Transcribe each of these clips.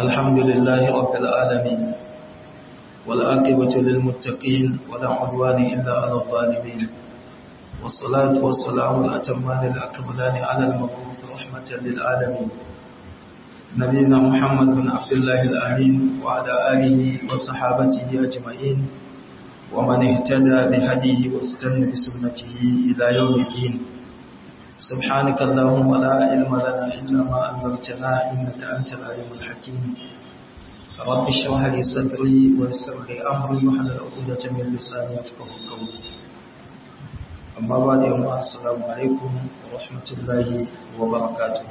الحمد لله رب العالمين والعاقبة للمتقين ولا عدوان إلا على الظالمين والصلاة والسلام الأتمان الأكملان على المبعوث رحمة للعالمين نبينا محمد بن عبد الله الأمين وعلى آله وصحابته أجمعين ومن اهتدى بهديه واستنى بسنته إلى يوم الدين سبحانك اللهم لا علم لنا إلا ما علمتنا إنك أنت العليم الحكيم رب اشرح لي صدري ويسر لي أمري واحلل عقدة من لساني يفقهوا قولي أما بعد يوم السلام عليكم ورحمة الله وبركاته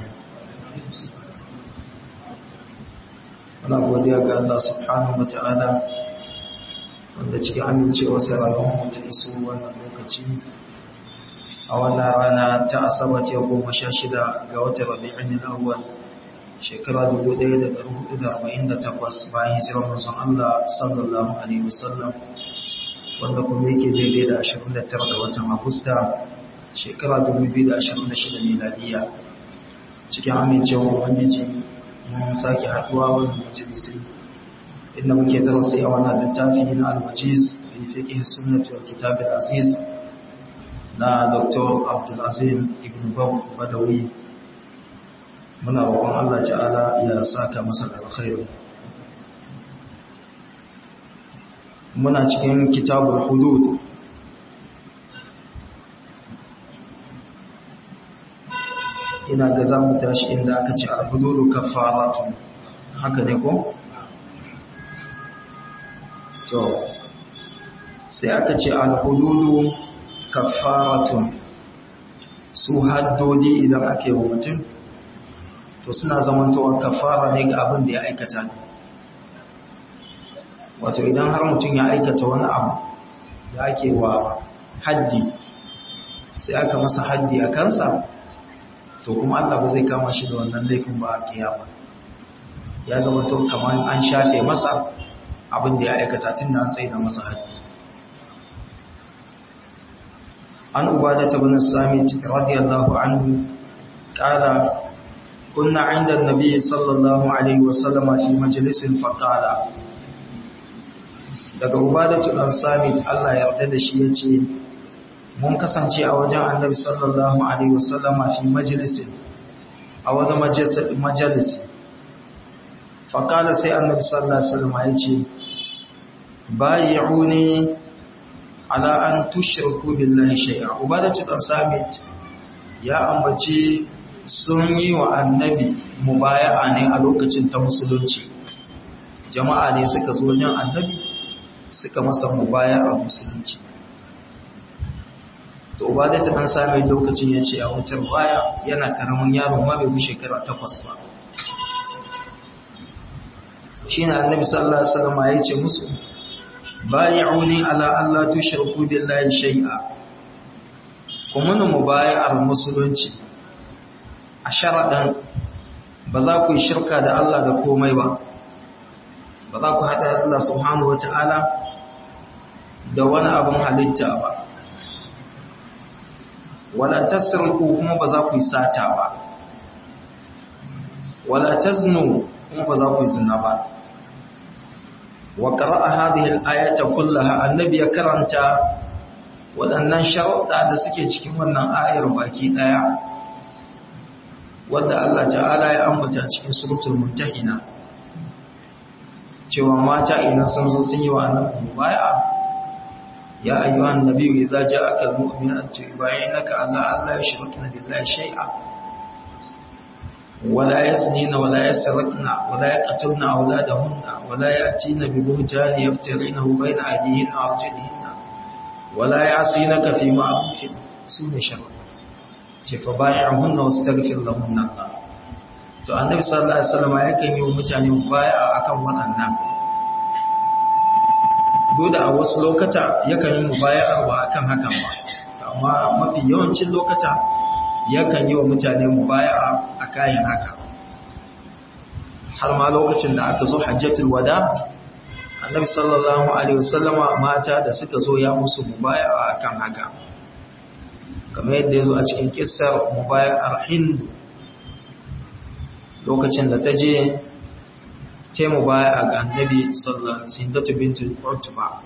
Muna godiya ga Allah subhanahu wa ta'ala wanda cikin amincewarsa rayuwar ta iso wannan lokaci a wannan rana ta asabar ta goma sha shida ga watan rabi'in al-awwal shekara 1448 bayan hijirar manzon Allah sallallahu alaihi wasallam wanda kuma yake daidai da 29 da watan Agusta shekara 2026 miladiya cikin amincewar ubangiji mun sake haduwa wannan majalisi inda muke darasi a wannan littafi na al-wajiz fi fiqh sunnah wal kitab al-aziz na Dr. Abdulazim Ibn Badawi muna roƙon Allah ta'ala ya saka masa alkhairi muna cikin kitabul hudud ina ga za mu tashi inda aka ce al-hududu kaffaratu haka ne ko to sai aka ce al-hududu kaffaratun su haddodi idan ake wa mutum to suna zamantowa kaffara ne ga abin da ya aikata ne wato idan har mutum ya aikata wani abu da ake wa haddi sai aka masa haddi a kansa to kuma Allah ba zai kama shi da wannan laifin ba a kiyama ya zamanto kamar an shafe masa abin da ya aikata tun da an tsaye da masa haddi عن عبادة بن الصامت رضي الله عنه قال كنا عند النبي صلى الله عليه وسلم في مجلس فقال daga ubadatu dan samit Allah ya yarda da shi yace mun kasance a wajen annabi sallallahu alaihi wasallam fi majlisin a wani majalisi faqala sai annabi sallallahu alaihi wasallam yace bayi'uni ala an tushriku billahi shay'a ubadatu dan samit ya ambaci sun yi wa annabi mubaya'a ne a lokacin ta musulunci jama'a ne suka zo wajen annabi suka masa mubaya'a musulunci to ubadatu dan samit lokacin ya ce a wutar baya yana karamin yaro ma bai shekara takwas ba shine annabi sallallahu alaihi wasallam ya ce musu bayi'uni ala Allah tushriku billahi shay'a kuma mu mubayar musulunci a sharadan ba za ku yi shirka da Allah da komai ba ba za ku hada Allah subhanahu wata'ala da wani abin halitta ba wala tasriku kuma ba za ku yi sata ba wala taznu kuma ba za ku yi zina ba wa qara'a hadhihi al-ayata kullaha annabi ya karanta waɗannan sharuɗa da suke cikin wannan ayar baki daya wanda Allah ta'ala ya ambata cikin suratul mumtahina cewa mata idan sun zo sun yi wa annabi bai'a ya ayyuhan nabiyyu idza ja'aka al-mu'minatu yubayyinaka alla alla yushrikna billahi shay'a ولا يزنين ولا يسرقن ولا يقتلن أولادهن ولا يأتين ببهتان يفترينه بين أيديهن وأرجلهن ولا يعصينك في معروف سون شر فبايعهن واستغفر لهن الله to annabi sallallahu alaihi wasallam yakan yi wa mutane bai'a akan waɗannan dole a wasu lokata yakan yi mubaya'a ba akan hakan ba amma mafi yawancin lokata yakan yi wa mutane mubaya'a a kayan haka har ma lokacin da aka zo hajjatul wada annabi sallallahu alaihi wasallama mata da suka zo ya musu mubaya'a akan haka kamar yadda ya zo a cikin kissar mubaya'ar hind lokacin da ta je ta mu baya ga annabi sallallahu alaihi wasallam bintu Utba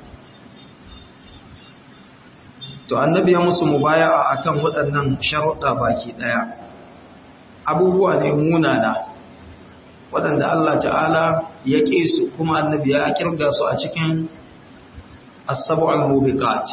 to annabi ya musu mubaya'a akan waɗannan sharuɗa baki ɗaya abubuwa ne munana waɗanda Allah ta'ala ya ƙe su kuma annabi ya kirga su a cikin as-sab'ul mubiqat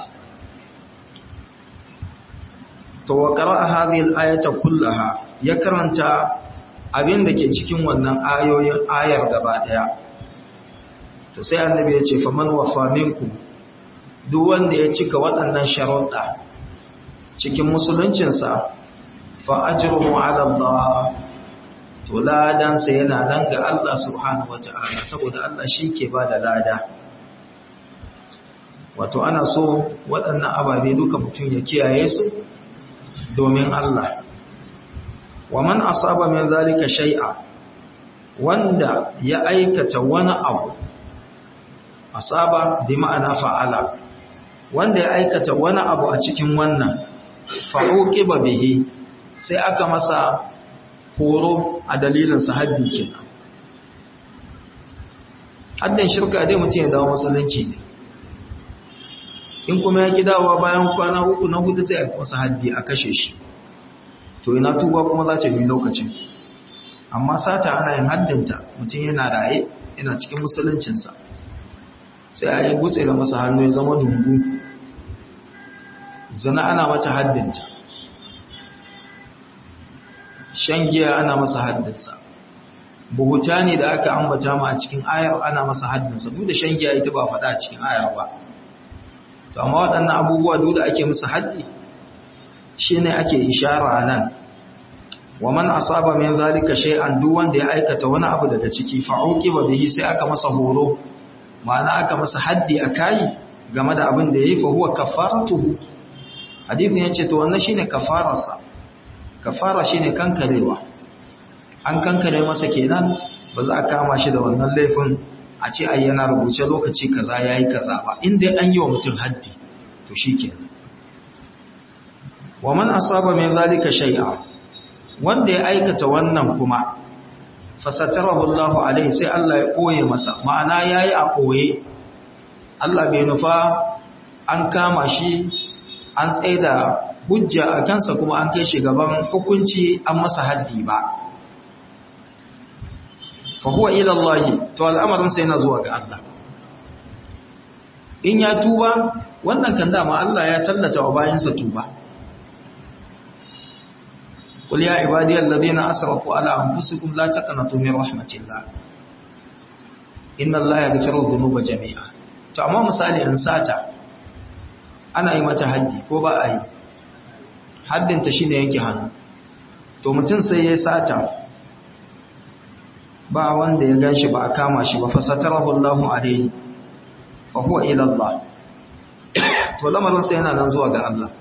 to wa qara'a hadhihi al-ayata kullaha ya karanta abin da ke cikin wannan ayoyin ayar gaba daya to sai annabi ya ce faman wafa minkum duk wanda ya cika waɗannan sharuɗa cikin musuluncinsa fa ajruhu ala Allah to ladansa yana nan ga Allah subhanahu wata'ala saboda Allah shi ke ba da lada wato ana so waɗannan ababe duka mutum ya kiyaye su domin Allah wa man asaba min zalika shay'a wanda ya aikata wani abu asaba bi ma'ana fa'ala wanda ya aikata wani abu a cikin wannan fa'uqiba bihi sai aka masa horo a dalilin sahabbi kenan haddin shirka dai mutum ya dawo musulunci ne in kuma ya ki dawowa bayan kwana uku na hudu sai a masa haddi a kashe shi to ina tuba kuma za ta yi lokacin amma sata ana yin haddinta mutum yana raye yana cikin musuluncinsa sai a yi gutse da masa hannu ya zama dungu zina ana mata haddinta shan giya ana masa haddinsa buhuta ne da aka ambata ma a cikin ayar ana masa haddinsa duk da shan giya ita ba faɗa a cikin ayar ba to amma waɗannan abubuwa duk da ake musu haddi shi ne ake ishara nan wa man asaba min zalika shay'an duk wanda ya aikata wani abu daga ciki fa uqiba bihi sai aka masa horo ma'ana aka masa haddi akai game da abin da yayi fa huwa kafaratuhu hadisin yace to wannan shine kafararsa kafara shine kankarewa an kankare masa kenan ba za a kama shi da wannan laifin a ce ai yana rubuce lokaci kaza yayi kaza ba inda an yi wa mutum haddi to shikenan wa man asaba min zalika shay'a wanda ya aikata wannan kuma fasatarahu Allahu alaihi sai Allah ya koye masa ma'ana yayi a koye Allah bai nufa an kama shi an tsaida hujja a kansa kuma an kai shi gaban hukunci an masa haddi ba fa huwa ila Allah to al'amarin sai yana zuwa ga Allah in ya tuba wannan kan dama Allah ya tallata wa bayansa tuba قل يا عبادي الذين أسرفوا على أنفسكم لا تقنطوا من رحمة الله إن الله يغفر الذنوب جميعا to amma misali in sata ana yi mata haddi ko ba a yi haddinta shine yanke hannu to mutum sai ya sata ba wanda ya ganshi ba a kama shi ba fasatarahu Allahu alaihi fa huwa ila Allah to lamarin sai yana nan zuwa ga Allah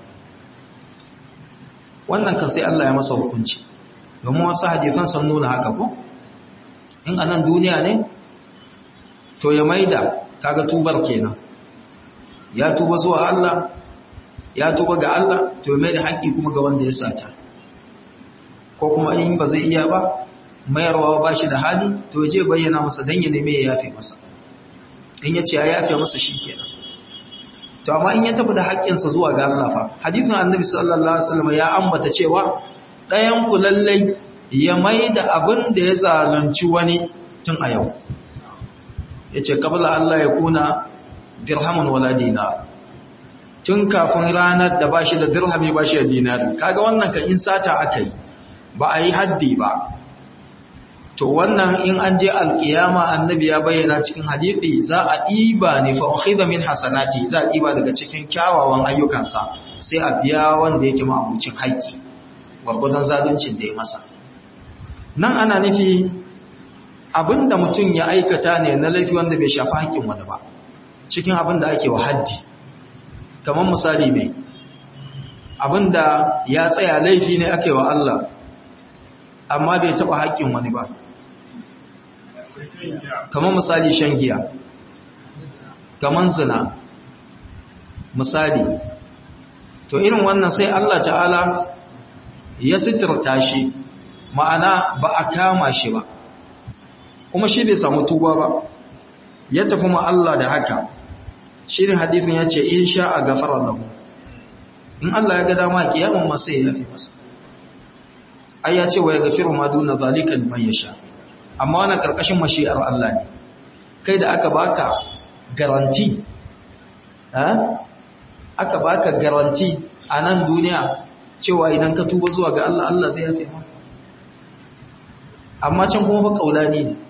wannan kan sai Allah ya masa hukunci domin wasu hadisan sun nuna haka ko in anan duniya ne to ya maida kaga tubar kenan ya tuba zuwa Allah ya tuba ga Allah to ya maida haƙi kuma ga wanda ya sata ko kuma in ba zai iya ba mayarwa ba shi da hali to je bayyana masa dan ya neme ya yafe masa in ya ce ya yafe masa shi kenan to amma in ya tafi da haƙƙinsa zuwa ga Allah fa hadisin annabi sallallahu alaihi wasallam ya ambata cewa ɗayan ku lallai ya maida abin da ya zalunci wani tun a yau yace qabla Allah ya kuna dirhamun wala dinar tun kafin ranar da bashi da dirhami bashi da dinari kaga wannan ka in sata akai ba a yi haddi ba to wannan in an je alkiyama annabi ya bayyana cikin hadisi za a ɗiba ne fa ukhidha min hasanati za a ɗiba daga cikin kyawawan ayyukansa sai a biya wanda yake ma'abucin haƙƙi gwargwadon zaluncin da ya masa nan ana nufi abinda mutum ya aikata ne na laifi wanda bai shafi haƙƙin wani ba cikin abin da ake wa haddi kamar misali mai abinda ya tsaya laifi ne ake wa Allah amma bai taɓa haƙƙin wani ba kamar misali shan giya kamar zina misali to irin wannan sai Allah ta'ala ya sitirta shi ma'ana ba a kama shi ba kuma shi bai samu tuba ba ya tafi ma Allah da haka shirin hadithin ya ce in sha a gafara lahu in Allah ya ga dama kiyaman ma sai ya yafi masa ai ya ce wa ya gafiru ma duna zalika liman yasha amma wannan karkashin mashi'ar Allah ne kai da aka baka garanti aka baka garanti a nan duniya cewa idan ka tuba zuwa ga Allah Allah zai yafe maka amma can kuma fa kaulani ne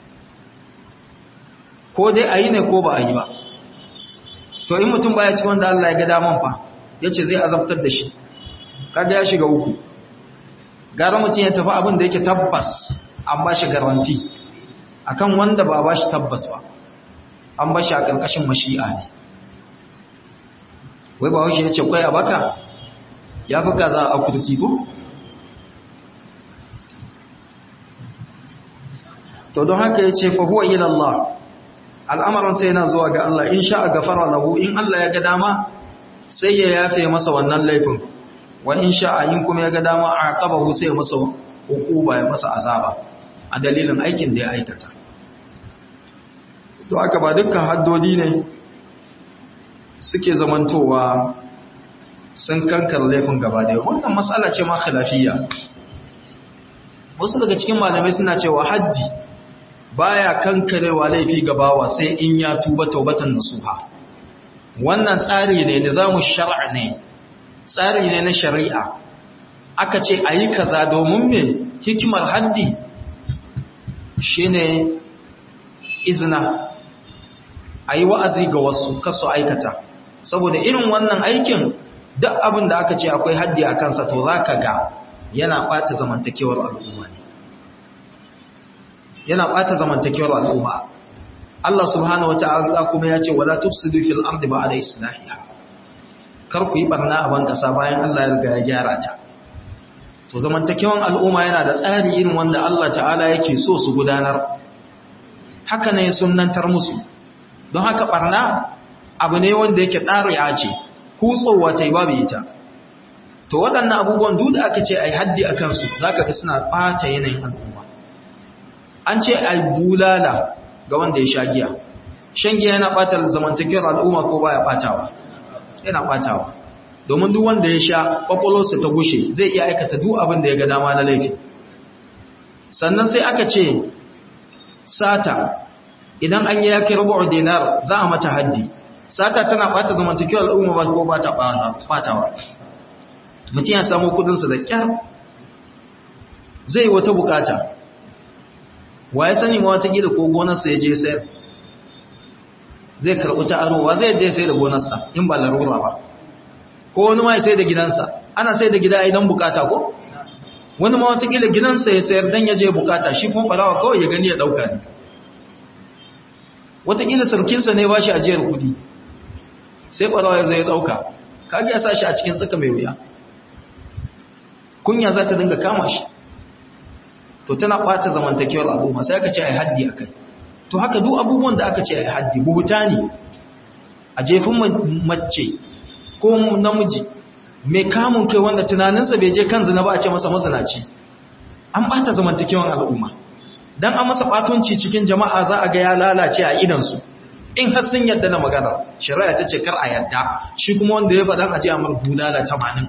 ko dai ayi ne ko ba a yi ba to in mutum baya cikin wanda Allah ya ga daman fa yace zai azabtar da shi kaga ya shiga uku gara mutum ya tafi abin da yake tabbas an ba shi garanti akan wanda ba ba shi tabbas ba an ba shi a ƙarƙashin mashi'a ne wai ba washe ya ce kwaya baka ya fi gaza a kurki ko? to don haka ya ce fahuwa ilallah al'amuransa yana zuwa ga Allah in sha a gafara lahu in Allah ya ga dama sai ya yafe masa wannan laifin wa in sha a yin kuma ya ga dama a ƙabahu sai ya masa hukuba ya masa azaba a dalilin aikin da ya aikata to aka ba dukkan haddodi ne suke zamantowa sun kankar laifin gaba da wannan matsala ce ma khilafiyya wasu daga cikin malamai suna cewa haddi baya kankarewa laifi gabawa sai in ya tuba taubatan nasuha wannan tsari ne nizamu shar'a ne tsari ne na shari'a aka ce ayi kaza domin me hikimar haddi shine izina a yi wa'azi ga wasu kasu aikata saboda irin wannan aikin duk abin da aka ce akwai haddi a kansa to za ka ga yana ɓata zamantakewar al'umma ne yana ɓata zamantakewar al'umma Allah subhanahu wa ta'ala kuma ya ce wala tufsidu fil ardi ba'da islahiha kar ku yi barna a ban kasa bayan Allah ya riga ya gyara ta to zamantakewan al'umma yana da tsari irin wanda Allah ta'ala yake so su gudanar haka ne sunnantar musu don haka barna abu ne wanda yake tsariya ce kutsowa ta yi babu ita to waɗannan abubuwan duk da aka ce a yi haddi a kansu za ka ga suna ɓata yanayin al'umma an ce a yi bulala ga wanda ya sha giya shan giya yana ɓata zamantakewar al'umma ko baya ɓatawa yana ɓatawa domin duk wanda ya sha ƙwaƙwalwarsa ta gushe zai iya aikata duk abin da ya ga dama na laifi sannan sai aka ce sata idan an yi yake rubu dinar za a mata haddi sata tana bata zamantakewar al'umma ba ko ba ta batawa mutum ya samu kudinsa da kyar zai wata bukata wa ya sani ma wata gida ko gonarsa ya je sayar zai karɓi ta arowa zai yadda ya sai da gonarsa in ba larura ba ko wani ma ya sai da gidansa ana sai da gida idan bukata ko wani ma wata gida gidansa ya sayar don ya je bukata shi kuma barawa kawai ya gani ya ɗauka ne watakila sarkinsa ne ba shi ajiyar kudi sai ƙwarawa ya zai ɗauka kage ya sa shi a cikin tsaka mai wuya kunya za ta dinga kama shi to tana ɓata zamantakewar al'umma sai aka ce a yi haddi a kai to haka duk abubuwan da aka ce a yi haddi buhuta ne a jefin mace ko namiji mai kamun kai wanda tunaninsa bai je kan zina ba a ce masa mazinaci an ɓata zamantakewar al'umma dan an masa batunci cikin jama'a za a ga ya lalace a idansu in har sun yadda na magana shari'a ta ce kar a yadda shi kuma wanda ya faɗan aje a mar bulala tamanin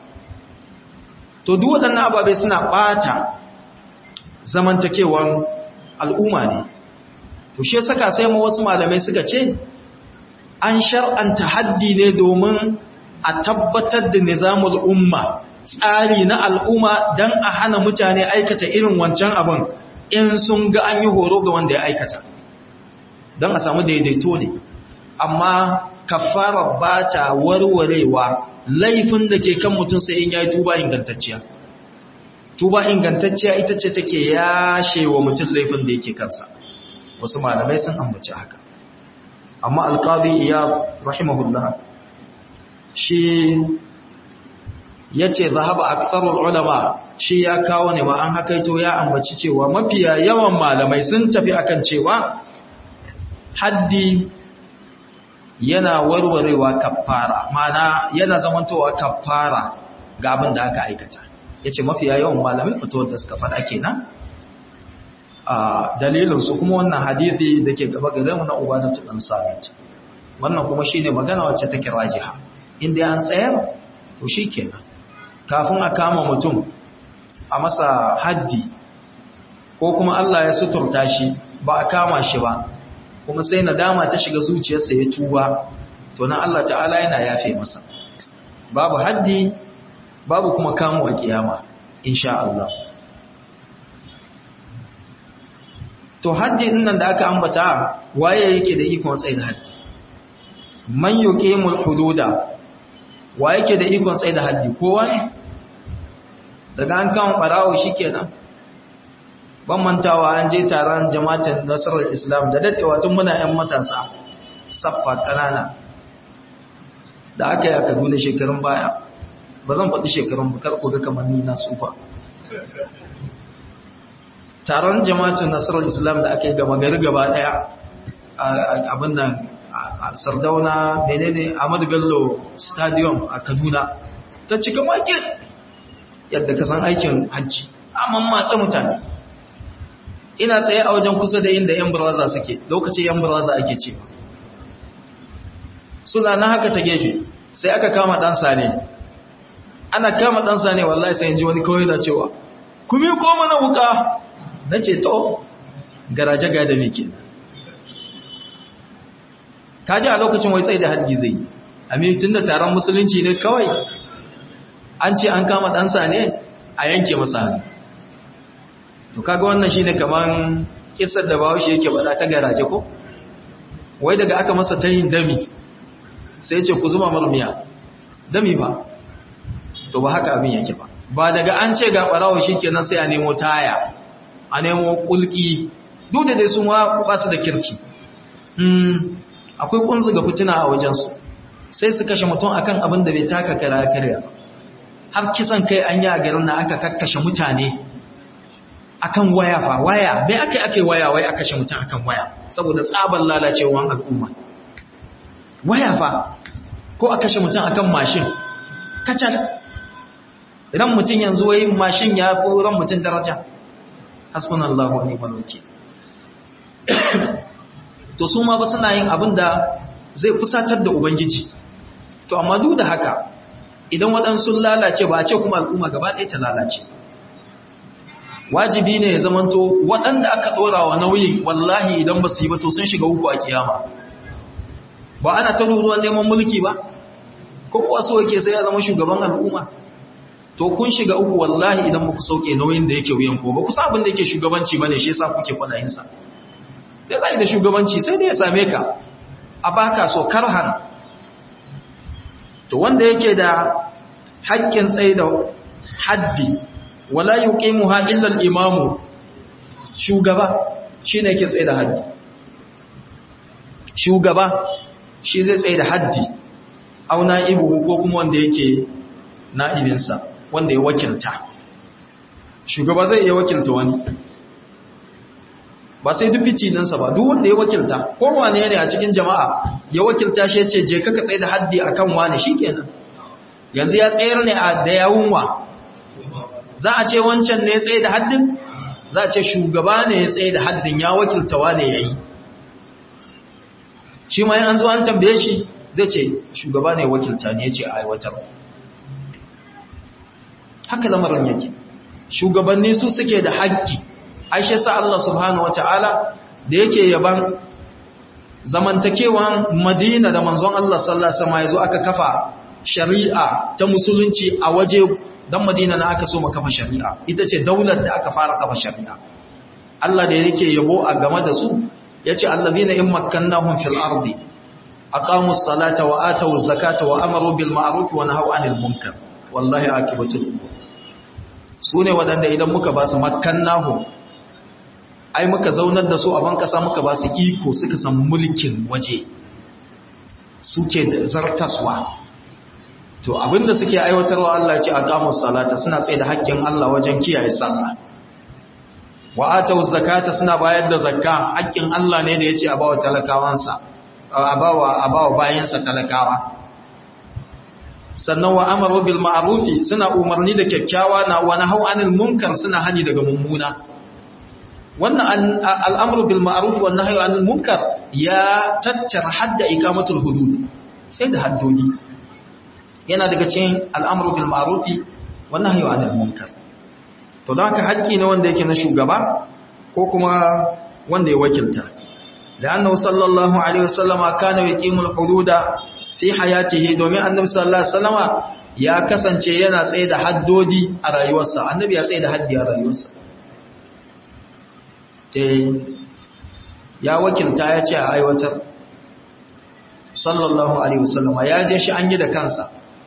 to duk waɗannan ababai suna ɓata zamantakewan al'umma ne to shi saka sai mu wasu malamai suka ce an shar'anta haddi ne domin a tabbatar da nizamul umma tsari na al'umma don a hana mutane aikata irin wancan abin in sun ga an yi horo ga wanda ya aikata don a samu daidaito ne amma kafara ba ta warwarewa laifin da ke kan mutum sai in ya yi tuba ingantacciya tuba ingantacciya ita ce take yashe wa mutum laifin da yake kansa wasu malamai sun ambaci haka amma alƙadi iya rahimahullah shi ya ce zahaba aksarul ulama shi ya kawo ne ma an hakaito ya ambaci cewa mafiya yawan malamai sun tafi akan cewa haddi yana warwarewa kafara mana yana zamantowa kafara ga abin da aka aikata yace mafiya yawan malamai fitowar da suka faɗa kenan a dalilinsu kuma wannan hadithi da ke gaba gare mu na ubadatu dan sabit wannan kuma shine magana wacce take rajiha inda an tsayar to shikenan kafin a kama mutum a masa haddi ko kuma Allah ya suturta shi ba a kama shi ba kuma sai nadama ta shiga zuciyarsa ya tuba to nan Allah ta'ala yana yafe masa babu haddi babu kuma kamo a kiyama insha Allah to haddi nan da aka ambata waye yake da ikon tsaye da haddi man yuqimul hududa waye yake da ikon tsaye da haddi kowa ne daga an kama barawo shikenan ban mantawa an je taron jama'atin nasarar islam da dadewa tun muna yan matasa saffa kanana da aka yi a kaduna shekarun baya ba zan faɗi shekarun bukar ku ga kamar ni na tsufa taron jama'atun nasarar islam da aka yi gama gari gaba daya abin nan sardauna menene ahmadu bello stadium a kaduna ta cika makin yadda ka san aikin hajji amma matsa mutane ina tsaye a wajen kusa da inda yan buraza suke lokacin yan buraza ake ce suna na haka ta gefe sai aka kama ɗansa ne ana kama ɗansa ne wallahi sai ji wani kawai na cewa kuma ko mana wuka na ce to garaje ga da meke kaji a lokacin wai tsaye da haddi zai yi tun da taron musulunci ne kawai an ce an kama ɗansa ne a yanke masa hannu to kaga wannan shi ne kamar kisar da bawashi yake bada ta garaje ko wai daga aka masa ta yin dami sai ce ku zuma marmiya dami ba to ba haka abin yake ba ba daga an ce ga ɓarawa shi kenan sai a nemo taya a nemo kulki duk da dai su ma ba su da kirki akwai kunzu ga fitina a wajensu sai su kashe mutum akan abin da bai taka kara karya har kisan kai an yi a garin na aka kakkashe mutane akan waya fa waya bai aka ake waya wai aka kashe mutum akan waya saboda tsaban lalacewan al'umma waya fa ko a kashe mutum akan mashin kacal ran mutum yanzu wai mashin ya fi ran mutum daraja hasbunallahu wa ni'mal wakeel to su ma ba suna yin abin da zai fusatar da ubangiji to amma duk da haka idan waɗansu lalace ba a ce kuma al'umma gaba ɗaya ta lalace wajibi ne ya zamanto waɗanda aka ɗora wa nauyin wallahi idan ba su yi ba to sun shiga uku a kiyama ba ana ta ruruwan neman mulki ba ko kuwa so yake sai ya zama shugaban al'umma to kun shiga uku wallahi idan ba ku sauke nauyin da yake wuyan ko ba ku sa abin da yake shugabanci bane shi yasa kuke kwadayin sa da zai da shugabanci sai dai ya same ka a baka so karhan to wanda yake da haƙƙin tsaye da haddi wala yuqimuha illa al-imamu shugaba shine yake tsaye da haddi shugaba shi zai tsaye da haddi au na'ibu ko kuma wanda yake na'ibinsa wanda ya wakilta shugaba zai iya wakilta wani ba sai duk fitinansa ba duk wanda ya wakilta ko wane ne a cikin jama'a ya wakilta shi ya ce je kaka tsaye da haddi akan wane shikenan yanzu ya tsayar ne a da yawunwa za a ce wancan ne ya tsaye da haddin za a ce shugaba ne ya tsaye da haddin ya wakilta wane yayi shi ma an zo an tambaye shi zai ce shugaba ne wakilta ne ya ce a aiwatar haka lamarin yake shugabanni su suke da haƙƙi aishe sa Allah subhanahu wata'ala da yake yaban zamantakewan madina da manzon Allah sallallahu alaihi wasallam yazo aka kafa shari'a ta musulunci a waje dan madina na aka so mu kafa shari'a ita ce daular da aka fara kafa shari'a Allah da yake yabo a game da su yace allazina in makkannahum fil ardi aqamus salata wa atawuz zakata wa amaru bil ma'ruf wa nahaw anil munkar wallahi akibatul umur sune wadanda idan muka ba su makkannahum ai muka zaunar da su a ban kasa muka ba su iko suka san mulkin waje suke da zartaswa to abinda suke aiwatarwa Allah ce aqamus salata suna tsaye da haƙƙin Allah wajen kiyaye sallah wa atawuz zakata suna bayar da zakka haƙƙin Allah ne da yace a bawa talakawansa a bawa a bawa bayansa talakawa sannan wa amaru bil ma'rufi suna umarni da kyakkyawa na wa nahau anil munkar suna hani daga mummuna wannan al'amru bil ma'ruf wan nahyi anil munkar ya tattara hadda ikamatul hudud sai da haddodi yana daga cikin al'amru bil ma'ruf wan nahyi anil munkar to don haka haƙƙi ne wanda yake na shugaba ko kuma wanda ya wakilta لأنه صلى الله عليه وسلم كان يقيم الحدود في حياته domin annabi sallallahu alaihi wasallama ya kasance yana tsaye da haddodi a rayuwarsa annabi ya tsaye da haddi a rayuwarsa eh ya wakilta ya ce a aiwatar sallallahu alaihi wasallama ya je shi an yi da kansa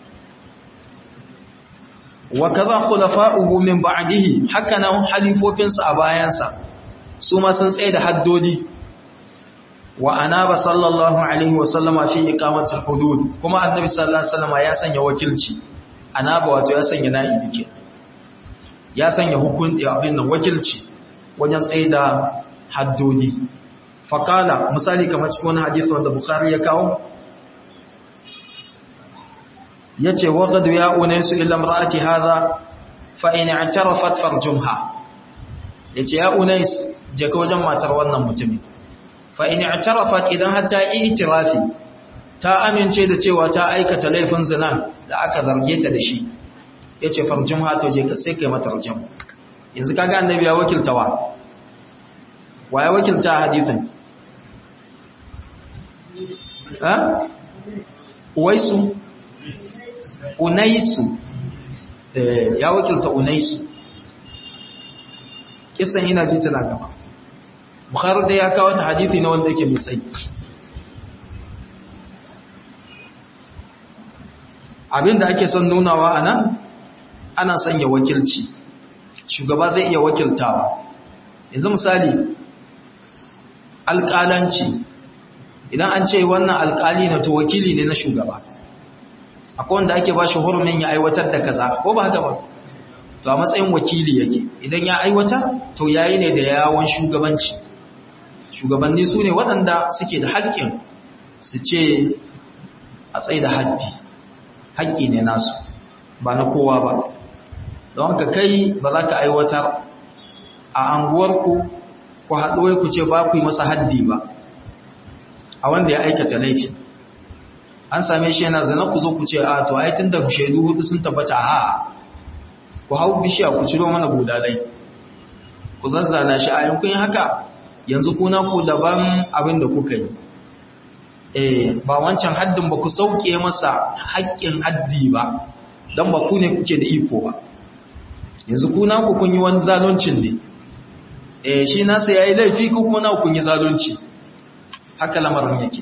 wa kaza khulafa'uhu min ba'dihi haka nan halifofinsa a bayansa su ma sun tsaye da haddodi wa anaba sallallahu alaihi wasallama fi iqamatil hudud kuma annabi sallallahu alaihi wasallama ya sanya wakilci anaba wato ya sanya na'ibi ke ya sanya hukunci abin nan wakilci wajen tsaye da haddodi faqala misali kamar cikin wani hadisi wanda bukhari ya kawo yace waqad ya unaisu illa imraati hadha fa in i'tarafat farjumha yace ya unais je ka wajen matar wannan mutumin fa in i'tarafat idan har ta yi itirafi ta amince da cewa ta aikata laifin zina da aka zarge ta da shi yace farjumha to je ka sai kai mata rajum yanzu kaga annabi ya wakilta wa wa ya wakilta hadithin ha uwaisu unaisu ya wakilta unaisu kisan ina ji tana gaba bukhari da ya kawo ta hadithi na wanda yake mai tsayi abinda ake son nunawa a nan ana sanya wakilci shugaba zai iya wakiltawa yanzu misali alƙalanci idan an ce wannan alƙali na to wakili ne na shugaba akwai wanda ake ba shi hurumin ya aiwatar da kaza ko ba haka ba to a matsayin wakili yake idan ya aiwatar to yayi ne da yawon shugabanci shugabanni su ne waɗanda suke da haƙƙin su ce a tsaye da haddi haƙƙi ne nasu ba na kowa ba don haka kai ba za ka aiwatar a anguwarku ku haɗuwai ku ce ba ku yi masa haddi ba a wanda ya aikata laifi an same shi yana zana ku zo ku ce a to ai tun da shaidu hudu sun tabbata a ku hau bishiya ku ciro mana budalai ku zazzana shi a yankun haka yanzu kuna ku daban abin da kuka yi eh ba wancan haddin ba ku sauke masa haƙƙin haddi ba don ba ku ne kuke da iko ba yanzu kuna ku kun yi wani zaluncin ne eh shi nasa yayi laifi ku kuna kun yi zalunci haka lamarin yake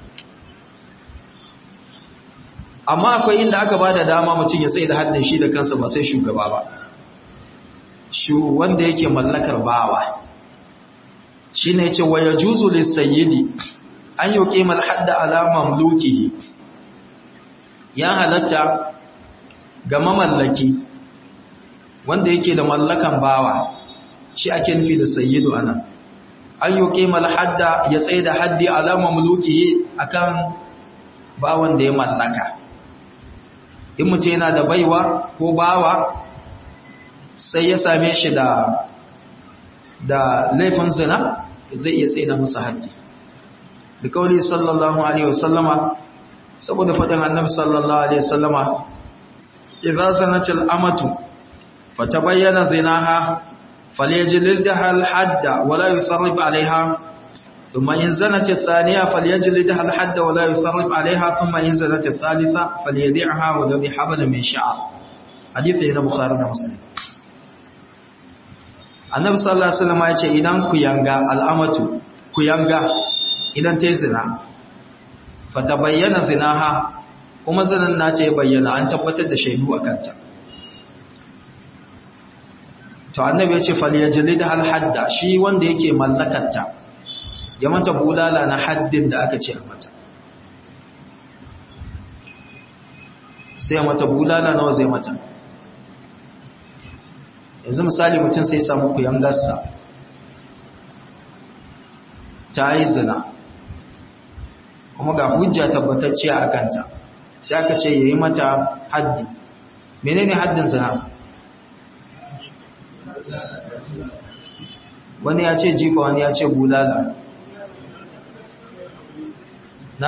amma akwai inda aka ba da dama mutum ya tsaye da haddin shi da kansa ba sai shugaba ba shu wanda yake mallakar bawa shi ne ce wa ya juzu lissayidi an yi ƙimar hadda alamar luki ya halatta ga mamallaki wanda yake da mallakan bawa shi ake nufi da sayyidu ana an yi ƙimar hadda ya tsaye da haddi alamar luki akan bawan da ya mallaka in mutum yana da baiwa ko bawa sai ya same shi da da laifin zina zai iya tsaye da musu haddi da kauli sallallahu alaihi wasallama saboda fadin annabi sallallahu alaihi wasallama idza zanatil amatu fatabayyana zinaha falyajlidha al hadda wala yusarrif alaiha ثم إن زنت الثانية فليجلدها الحد ولا يصرف عليها ثم إن زنت الثالثة فليبيعها ولو بحبل من شعر حديث هنا بخاري ومسلم annabi sallallahu alaihi wasallam ya ce idan ku yanga al'amatu ku yanga idan ta yi zina fatabayyana zinaha kuma zinan na ta bayyana an tabbatar da shaidu a kanta to annabi ya ce falyajlidha al-hadda shi wanda yake mallakarta ya mata bulala na haddin da aka ce a mata sai mata bulala nawa zai mata yanzu misali mutum sai samu kuyan gasta ta yi zina kuma ga hujja tabbatacciya a kanta sai aka ce ya yi mata haddi menene haddin zina wani ya ce jifa wani ya ce bulala na?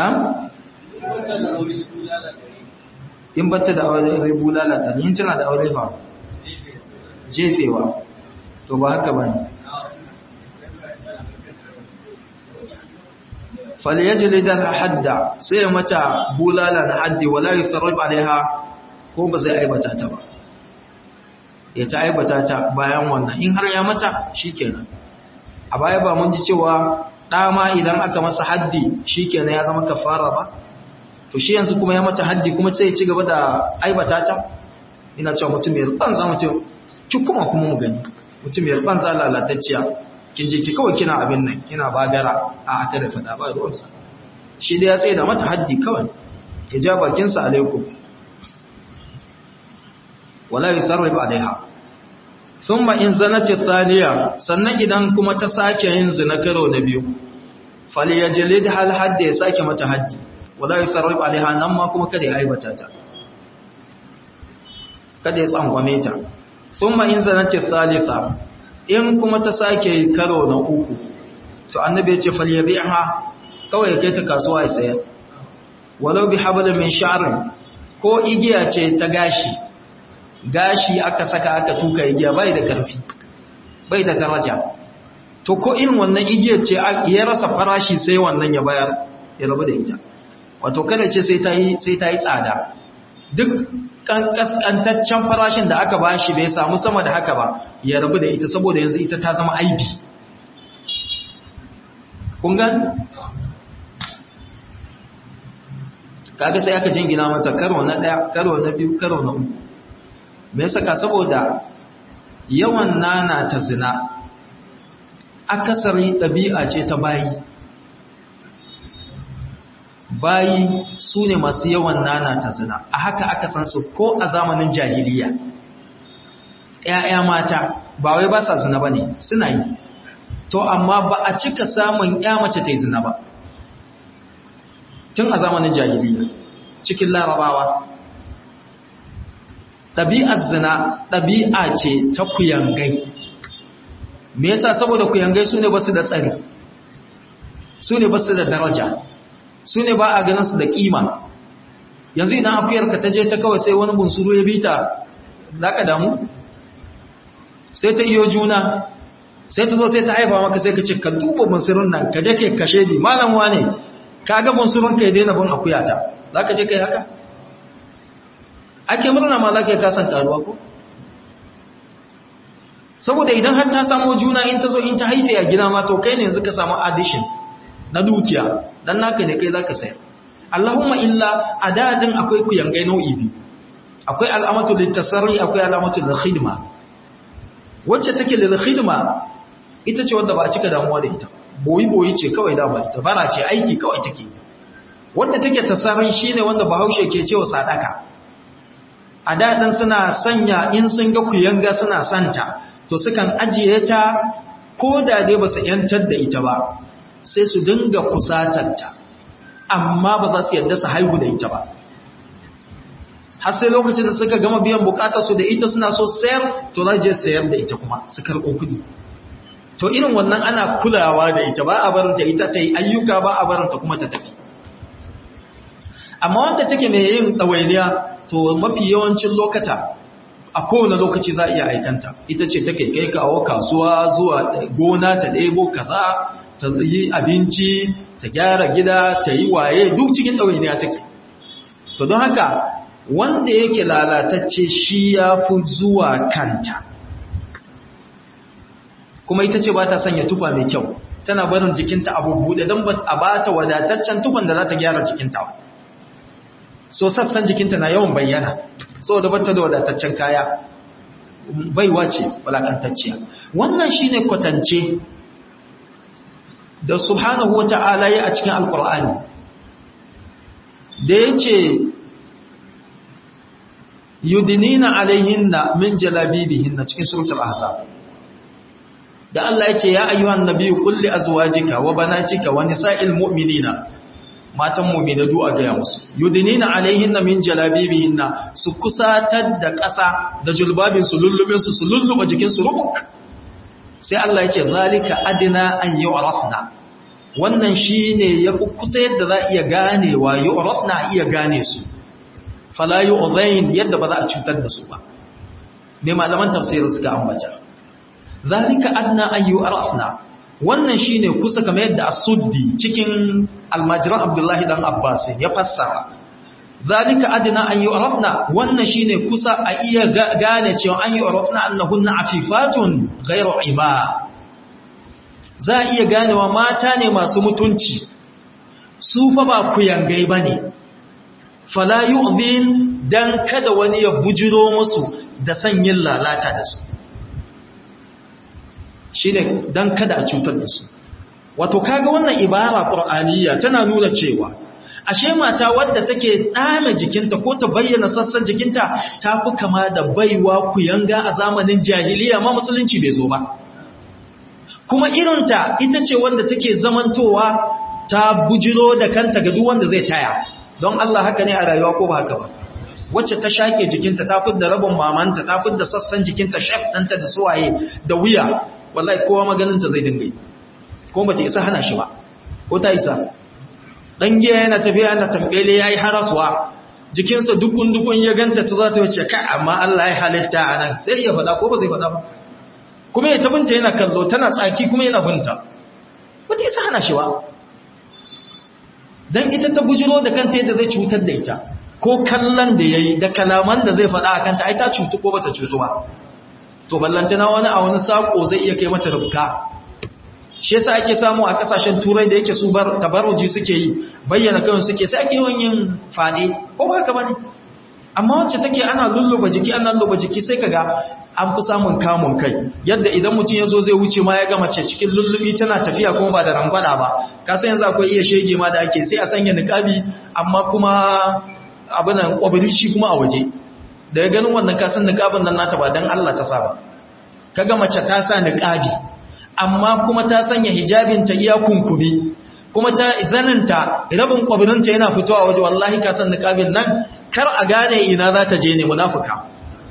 in batta da aure bulala ta yin tana da aure ba jefewa to ba haka ba ne falyajli da hadda sai ya mata bulala na haddi wala yusarrib alaiha ko ba zai aibata ta ba ya ta aibata ta bayan wannan in har ya mata shikenan a baya ba mun ji cewa dama idan aka masa haddi shikenan ya zama kafara ba to shi yanzu kuma ya mata haddi kuma sai ya ci gaba da aibata ta ina cewa mutum ya ruban za mutum ki kuma kuma mu gani mutum ya ruban za lalatacciya kin je ki kawai kina abin nan kina bagara a aka da fada ba ruwansa shi da ya tsaye da mata haddi kawai ya ja bakinsa alaikum wala yusarrifu alaiha thumma in zanat thaniya sannan idan kuma ta sake yin zina karo na biyu falyajlid hal hadda ya sake mata haddi wala yusarrifu alaiha nan ma kuma kada ya aibata ta kada ya tsangwame ta thumma in zanat thalitha in kuma ta sake karo na uku to annabi ya ce falyabi'ha kawai ya kai ta kasuwa ya sayar walau bi hablin min sha'rin ko igiya ce ta gashi gashi aka saka aka tuka igiya bai da karfi bai da daraja to ko irin wannan igiyar ce ya rasa farashi sai wannan ya bayar ya rabu da ita wato kada ce sai ta yi sai ta yi tsada duk kaskantaccen farashin da aka bashi bai samu sama da haka ba ya rabu da ita saboda yanzu ita ta zama aibi kun gani kaga sai aka jingina mata karo na daya karo na biyu karo na uku me yasa ka saboda yawan nana ta zina akasari ɗabi'a ce ta bayi bayi su ne masu yawan nana ta zina a haka aka san su ko a zamanin jahiliya ‘ya'ya mata ba wai ba sa zina ba ne suna yi to amma ba a cika samun ‘ya mace ta yi zina ba tun a zamanin jahiliya cikin larabawa ɗabi'ar zina ɗabi'a ce ta kuyangai me yasa saboda kuyangai su ne ba su da tsari su ne ba su da daraja su ne ba a ganin su da kima yanzu idan akuyarka ta je ta kawai sai wani bunsuru ya bita za ka damu sai ta iyo juna sai ta zo sai ta haifa maka sai ka ce ka duba bunsurun nan ka je ke kashe di malam wane ka ga bunsurun ka ya daina bin akuyata za ka je kai haka ake murna ma za ka yi kasan karuwa ko saboda idan har ta samu juna in ta zo in ta haife a gida ma to kai ne yanzu ka samu addition na dukiya dan naka ne kai zaka sayar Allahumma illa a dadin akwai kuyangai nau'i biyu akwai al'amatu litasarri akwai al'amatu lil khidma wacce take lil khidma ita ce wanda ba a cika damuwa da ita boyi boyi ce kawai da ba ita bara ce aiki kawai take wanda take tasarri shine wanda Bahaushe ke cewa sadaka a dadin suna sanya in sun ga kuyanga suna santa to sukan ajiye ta ko da dai ba su yantar da ita ba sai su dinga kusatarta amma ba za su yadda su haihu da ita ba har sai lokacin da suka gama biyan bukatarsu da ita suna so sayar to za je sayar da ita kuma su karɓo kuɗi to irin wannan ana kulawa da ita ba a barinta ita ta yi ayyuka ba a barinta kuma ta tafi amma wanda take mai yin ɗawainiya to mafi yawancin lokata a kowane lokaci za a iya aikanta ita ce take kai kawo kasuwa zuwa gona ta ɗebo kaza ta yi abinci ta gyara gida ta yi waye duk cikin ɗawainiya take to don haka wanda yake lalatacce shi ya fi zuwa kanta kuma ita ce ba ta sanya tufa mai kyau tana barin jikinta a bubuɗe don a ba ta wadataccen tufan da za ta gyara jikinta so sassan jikinta na yawan bayyana saboda bata da wadataccen kaya baiwa ce walakantacciya wannan shine kwatance da subhanahu wata'ala ya a cikin alkur'ani da yace yudinina alaihinna min jalabibihinna cikin suratul ahzab da Allah yace ya ayyuhan nabiyyu qul li azwajika wa banatika wa nisa'il mu'minina matan mu'mina du'a ga musu yudinina alaihinna min jalabibihinna su kusatar da ƙasa da julbabin su lullubin su su lulluba jikin su rubuk sai Allah ya ce zalika adina an yu'rafna wannan shine yafi kusa yadda za iya ganewa yu'rafna iya gane su fala yu'zain yadda ba za a cutar da su ba me malaman tafsirin suka ambata zalika adna an yu'rafna wannan shine kusa kamar yadda as-suddi cikin almajiran Abdullahi dan Abbas ya fassara zalika adna an yu'rafna wannan shine kusa a iya gane cewa an yu'rafna annahunna afifatun ghayru ima za a iya ganewa mata ne masu mutunci su fa ba kuyangai bane fala yu'dhin dan kada wani ya bujiro musu da sanyin lalata da su shine dan kada a cutar da su wato kaga wannan ibara qur'aniyya tana nuna cewa ashe mata wadda take dame jikinta ko ta bayyana sassan jikinta ta fi kama da baiwa kuyanga a zamanin jahiliya ma musulunci bai zo ba kuma irinta ita ce wanda take zamantowa ta bujiro da kanta ga duk wanda zai taya don Allah haka ne a rayuwa ko ba haka ba wacce ta shake jikinta ta fidda rabin mamanta ta fidda sassan jikinta shaf ɗanta da suwaye da wuya wallahi kowa maganinta zai dinga yi ko ba ta isa hana shi ba ko ta isa dan giya yana tafiya yana tambele yayi haraswa jikinsa dukun dukun ya ganta ta za ta wuce kai amma Allah ya halitta anan sai ya faɗa ko ba zai faɗa ba kuma ya tabinta yana kallo tana tsaki kuma yana binta ba ta isa hana shi ba dan ita ta bujiro da kanta yadda zai cutar da ita ko kallon da yayi da kalaman da zai faɗa a kanta ai ta cutu ko bata cutu ba to ballantana wani a wani sako zai iya kai mata rubka shi yasa ake samu a kasashen turai da yake su bar tabarruji suke yi bayyana kan suke sai ake yawan yin fade ko ba haka bane amma wacce take ana lulluba jiki ana lulluba jiki sai kaga an fi samun kamun kai yadda idan mutum yazo zai wuce ma ya ga mace cikin lullubi tana tafiya kuma ba da rangwada ba ka san yanzu akwai iya shege ma da ake sai a sanya niqabi amma kuma abinan kwabiri shi kuma a waje daga ganin wannan ka san niqabin nan nata ba dan Allah ta saba kaga mace ta sa niqabi amma kuma ta sanya hijabinta iya kunkumi kuma ta zaninta rabin kwabirinta yana fitowa waje wallahi ka san niqabin nan kar a gane ina za ta je ne munafuka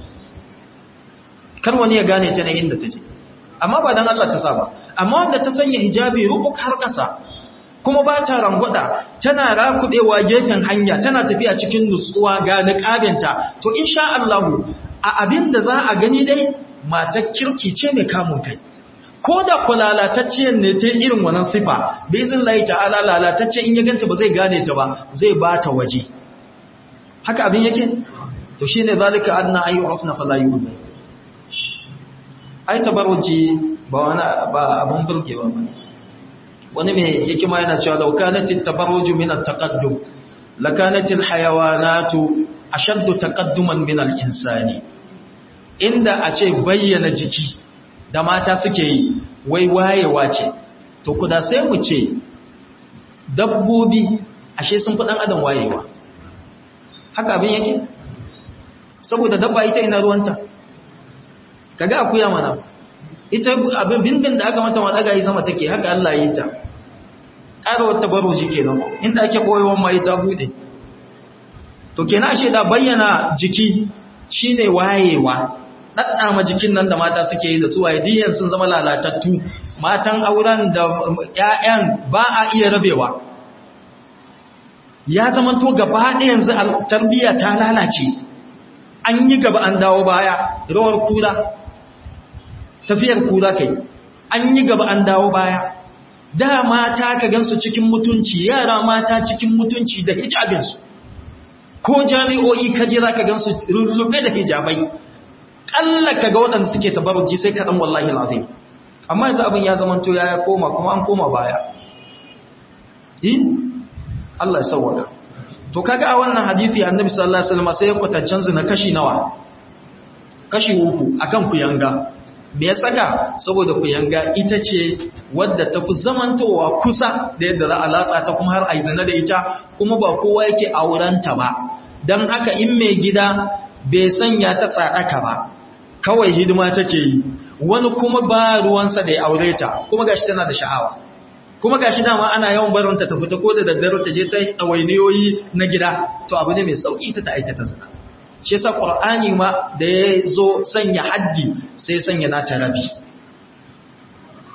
kar wani ya gane ta ne inda ta je amma ba dan Allah ta saba amma wanda ta sanya hijabi rubuk har kasa kuma ba ta rangwada tana rakudewa gefen hanya tana tafiya cikin nutsuwa ga niqabinta to insha Allah a abin da za a gani dai matar kirki ce mai kamun kai ko da ku lalatacciyar ne ta irin wannan sifa bai zin layi ta'ala lalatacce in ya ganta ba zai gane ta ba zai ba ta waje haka abin yake to shi ne zalika adna ayi urafna fala yu'min ai tabarruji ba wani ba abun burgewa ba wani mai hikima yana cewa law kanatit tabarruju min at-taqaddum lakanatil hayawanatu ashaddu taqadduman min al-insani inda a ce bayyana jiki da mata suke yi wai wayewa ce to kuda sai mu ce dabbobi ashe sun fi ɗan adam wayewa haka abin yake saboda dabba ita ina ruwanta kaga akuya mana ita abin bindin da aka mata ma daga yi sama take haka Allah yi ta ƙara wata baro shi kenan inda ake koyewan ma ita bude to kenan ashe da bayyana jiki shine wayewa ɗaɗɗama jikin nan da mata suke yi da su waye diyan sun zama lalatattu matan auren da ‘ya'yan ba a iya rabewa ya zama to gaba ɗaya yanzu tarbiyya ta lalace an yi gaba an dawo baya rawar kura tafiyar kura kai an yi gaba an dawo baya da mata ka gansu cikin mutunci yara mata cikin mutunci da hijabinsu ko jami'o'i kaje za ka gansu rullube da hijabai kalla ka ga waɗanda suke tabarruji sai kaɗan wallahi al'azim amma yanzu abin ya zamanto ya koma kuma an koma baya yi Allah ya sauwaka to kaga a wannan hadisi annabi sallallahu alaihi wasallam sai ya kwatancan zina kashi nawa kashi uku akan kuyanga me ya saka saboda kuyanga ita ce wadda tafi zamantowa kusa da yadda za a latsa ta kuma har a yi zina da ita kuma ba kowa yake aurenta ba don haka in mai gida bai sanya ta tsadaka ba kawai hidima take yi wani kuma ba ruwansa da ya aure ta kuma gashi tana da sha'awa kuma gashi dama ana yawan barinta ta fita ko da daddare ta je ta ɗawainiyoyi na gida to abu ne mai sauƙi ta ta aikata zina shi yasa qur'ani ma da ya zo sanya haddi sai sanya nata rabi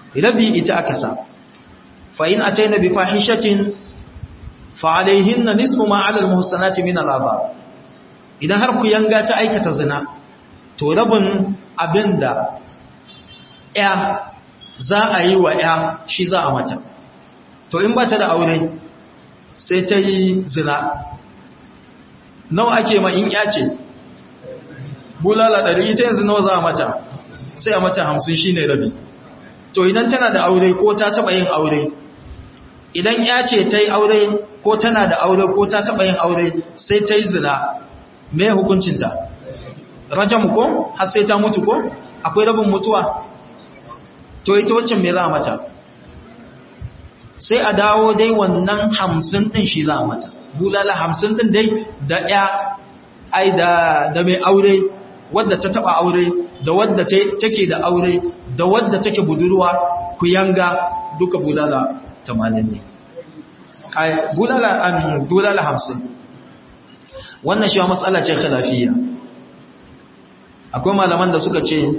rabi ita aka sa fa in ataina bi fahishatin fa alaihinna nisfu ma ala almuhsanati min al'adab idan har ku yanga ta aikata zina to rabin abinda ya za a yi wa ya shi za a mata to in ba ta da aure sai ta yi zina nawa ake ma in ya ce bulala ɗari ita yanzu nawa za a mata sai a mata hamsin shi ne rabi to idan tana da aure ko ta taɓa yin aure idan ya ce ta yi aure ko tana da aure ko ta taɓa yin aure sai ta yi zina me hukuncinta rajam ko har sai ta mutu ko akwai rabin mutuwa to ita waccan me za a mata sai a dawo dai wannan hamsin ɗin shi za a mata bulala hamsin ɗin dai da ya ai da da mai aure wadda ta taba aure da wadda take da aure da wadda take budurwa ku yanga duka bulala 80 ne ai bulala an bulala 50 wannan shi matsala ce khilafiyya akwai malaman da suka ce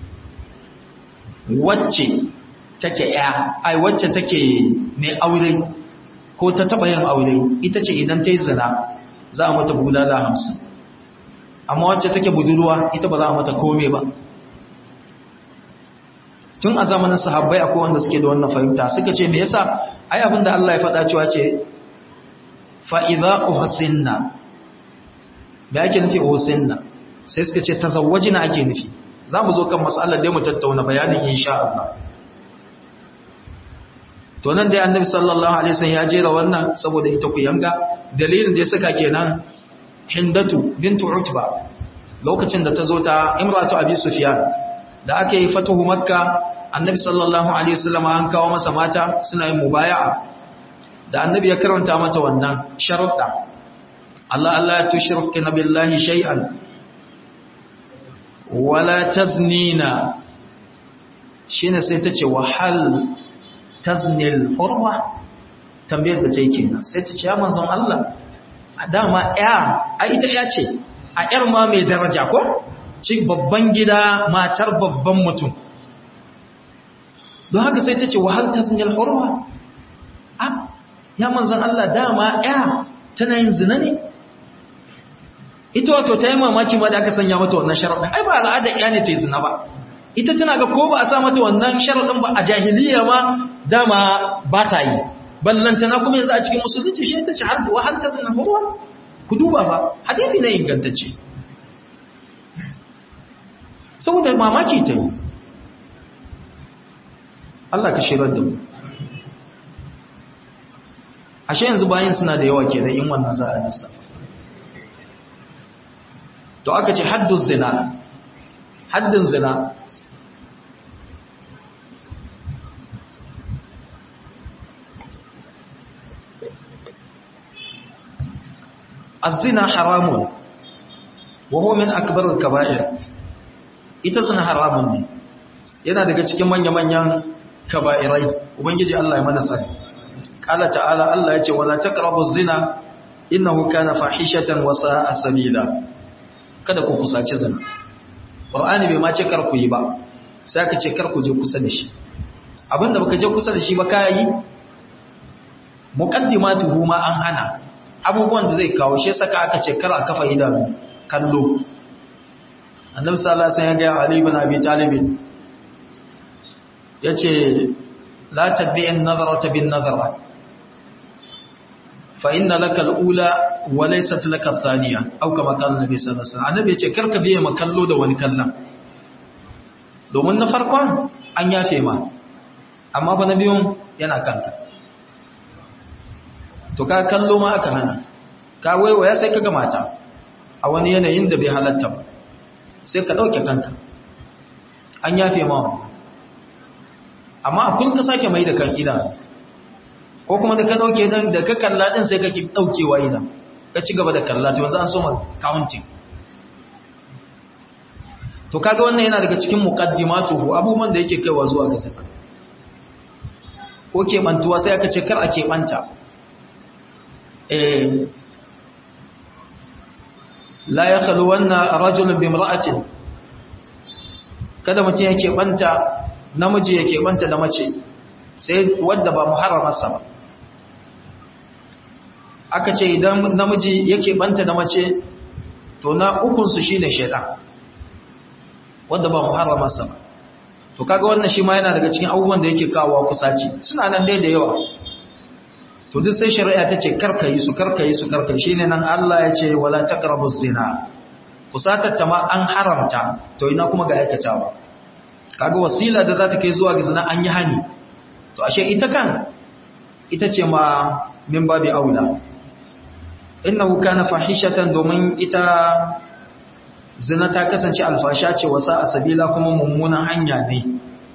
wacce take ya ai wacce take mai aure ko ta taba yin aure ita ce idan ta yi zina za a mata bulala hamsin amma wacce take budurwa ita ba za a mata kome ba tun a zamanin sahabbai akwai wanda suke da wannan fahimta suka ce me yasa ai abinda Allah ya faɗa cewa ce fa idza uhsinna me ake nufi uhsinna sai suka ce tazawwajina ake nufi za mu zo kan matsalar da mu tattauna bayanin insha Allah to nan dai annabi sallallahu alaihi wasallam ya jera wannan saboda ita ku yanga dalilin da ya saka kenan hindatu bintu utba lokacin da ta zo ta imratu abi sufyan da aka yi fatuhu makka annabi sallallahu alaihi wasallam an kawo masa mata suna yin mubaya'a da annabi ya karanta mata wannan sharuɗa Allah Allah ya tushrika billahi shay'an wala taznina shine sai ta ce wahal taznil hurwa tambayar da ta yi kenan sai ta ce ya manzon Allah a dama ya a ita ya ce a yar ma mai daraja ko ci babban gida matar babban mutum don haka sai ta ce wahal taznil hurwa a ya manzon Allah dama ya tana yin zina ne ita wato ta yi mamaki ma da aka sanya mata wannan sharaɗin ai ba al'adar ya ne ta yi zina ba ita tana ga ko ba a sa mata wannan sharaɗin ba a jahiliya ma dama ba ta yi ballantana kuma yanzu a cikin musulunci shi ta ce har wa har ta zina huwa ku duba ba hadithi na ingantacce saboda mamaki ta yi Allah ka shirar da mu ashe yanzu bayan suna da yawa kenan in wannan za a nisa to aka ce haddun zina haddin zina الزنا حرام وهو من أكبر الكبائر ita zina haramun ne yana daga cikin manya-manyan kaba'irai ubangiji Allah ya mana sani qala ta'ala Allah yace wala taqrabu zina innahu kana fahishatan wa sa'a sabila kada ku kusaci zina qur'ani bai ma ce kar ku yi ba sai aka ce kar ku je kusa da shi abinda baka je kusa da shi ba kai muqaddimatuhu ma an hana abubuwan da zai kawo shi saka aka ce kar a kafa idanu kallo annabi sallallahu alaihi wasallam ya ga ali ibn abi talib yace la tadbi'in nazarata bin nazara fa inna laka al-ula wa laysat laka ath-thaniya aw kama qala annabi sallallahu alaihi wasallam annabi yace karka biye ma kallo da wani kallon domin na farkon an yafe ma amma fa na biyun yana kanka to ka kallo ma aka hana ka waiwaya sai ka ga mata a wani yanayin da bai halatta ba sai ka dauke kanka an yafe ma amma a kun ka sake mai da kan idan ko kuma da ka dauke dan da ka kalla din sai ka ki daukewa idan ka ci gaba da kalla to yanzu an so ma counting to kaga wannan yana daga cikin muqaddimatuhu abubuwan da yake kaiwa zuwa ga sai ko keɓantuwa sai aka ce kar a keɓanta la ya kalu wannan rajulun bi mar'atin kada mutum yake banta namiji yake banta da mace sai wadda ba muharramarsa ba aka ce idan namiji yake banta da mace to na ukunsu shi ne shaidan wadda ba muharramarsa ba to kaga wannan shi ma yana daga cikin abubuwan da yake kawo kusaci suna nan dai da yawa to duk sai shari'a ta ce karkayi su karkayi su karkayi shine nan Allah ya ce wala taqrabu zina kusatar ta ma an haramta to ina kuma ga aikatawa kaga wasila da za ta kai zuwa ga zina an yi hani to ashe ita kan ita ce ma min babi aula innahu kana fahishatan domin ita zina ta kasance alfasha ce wasa a sabila kuma mummunan hanya ne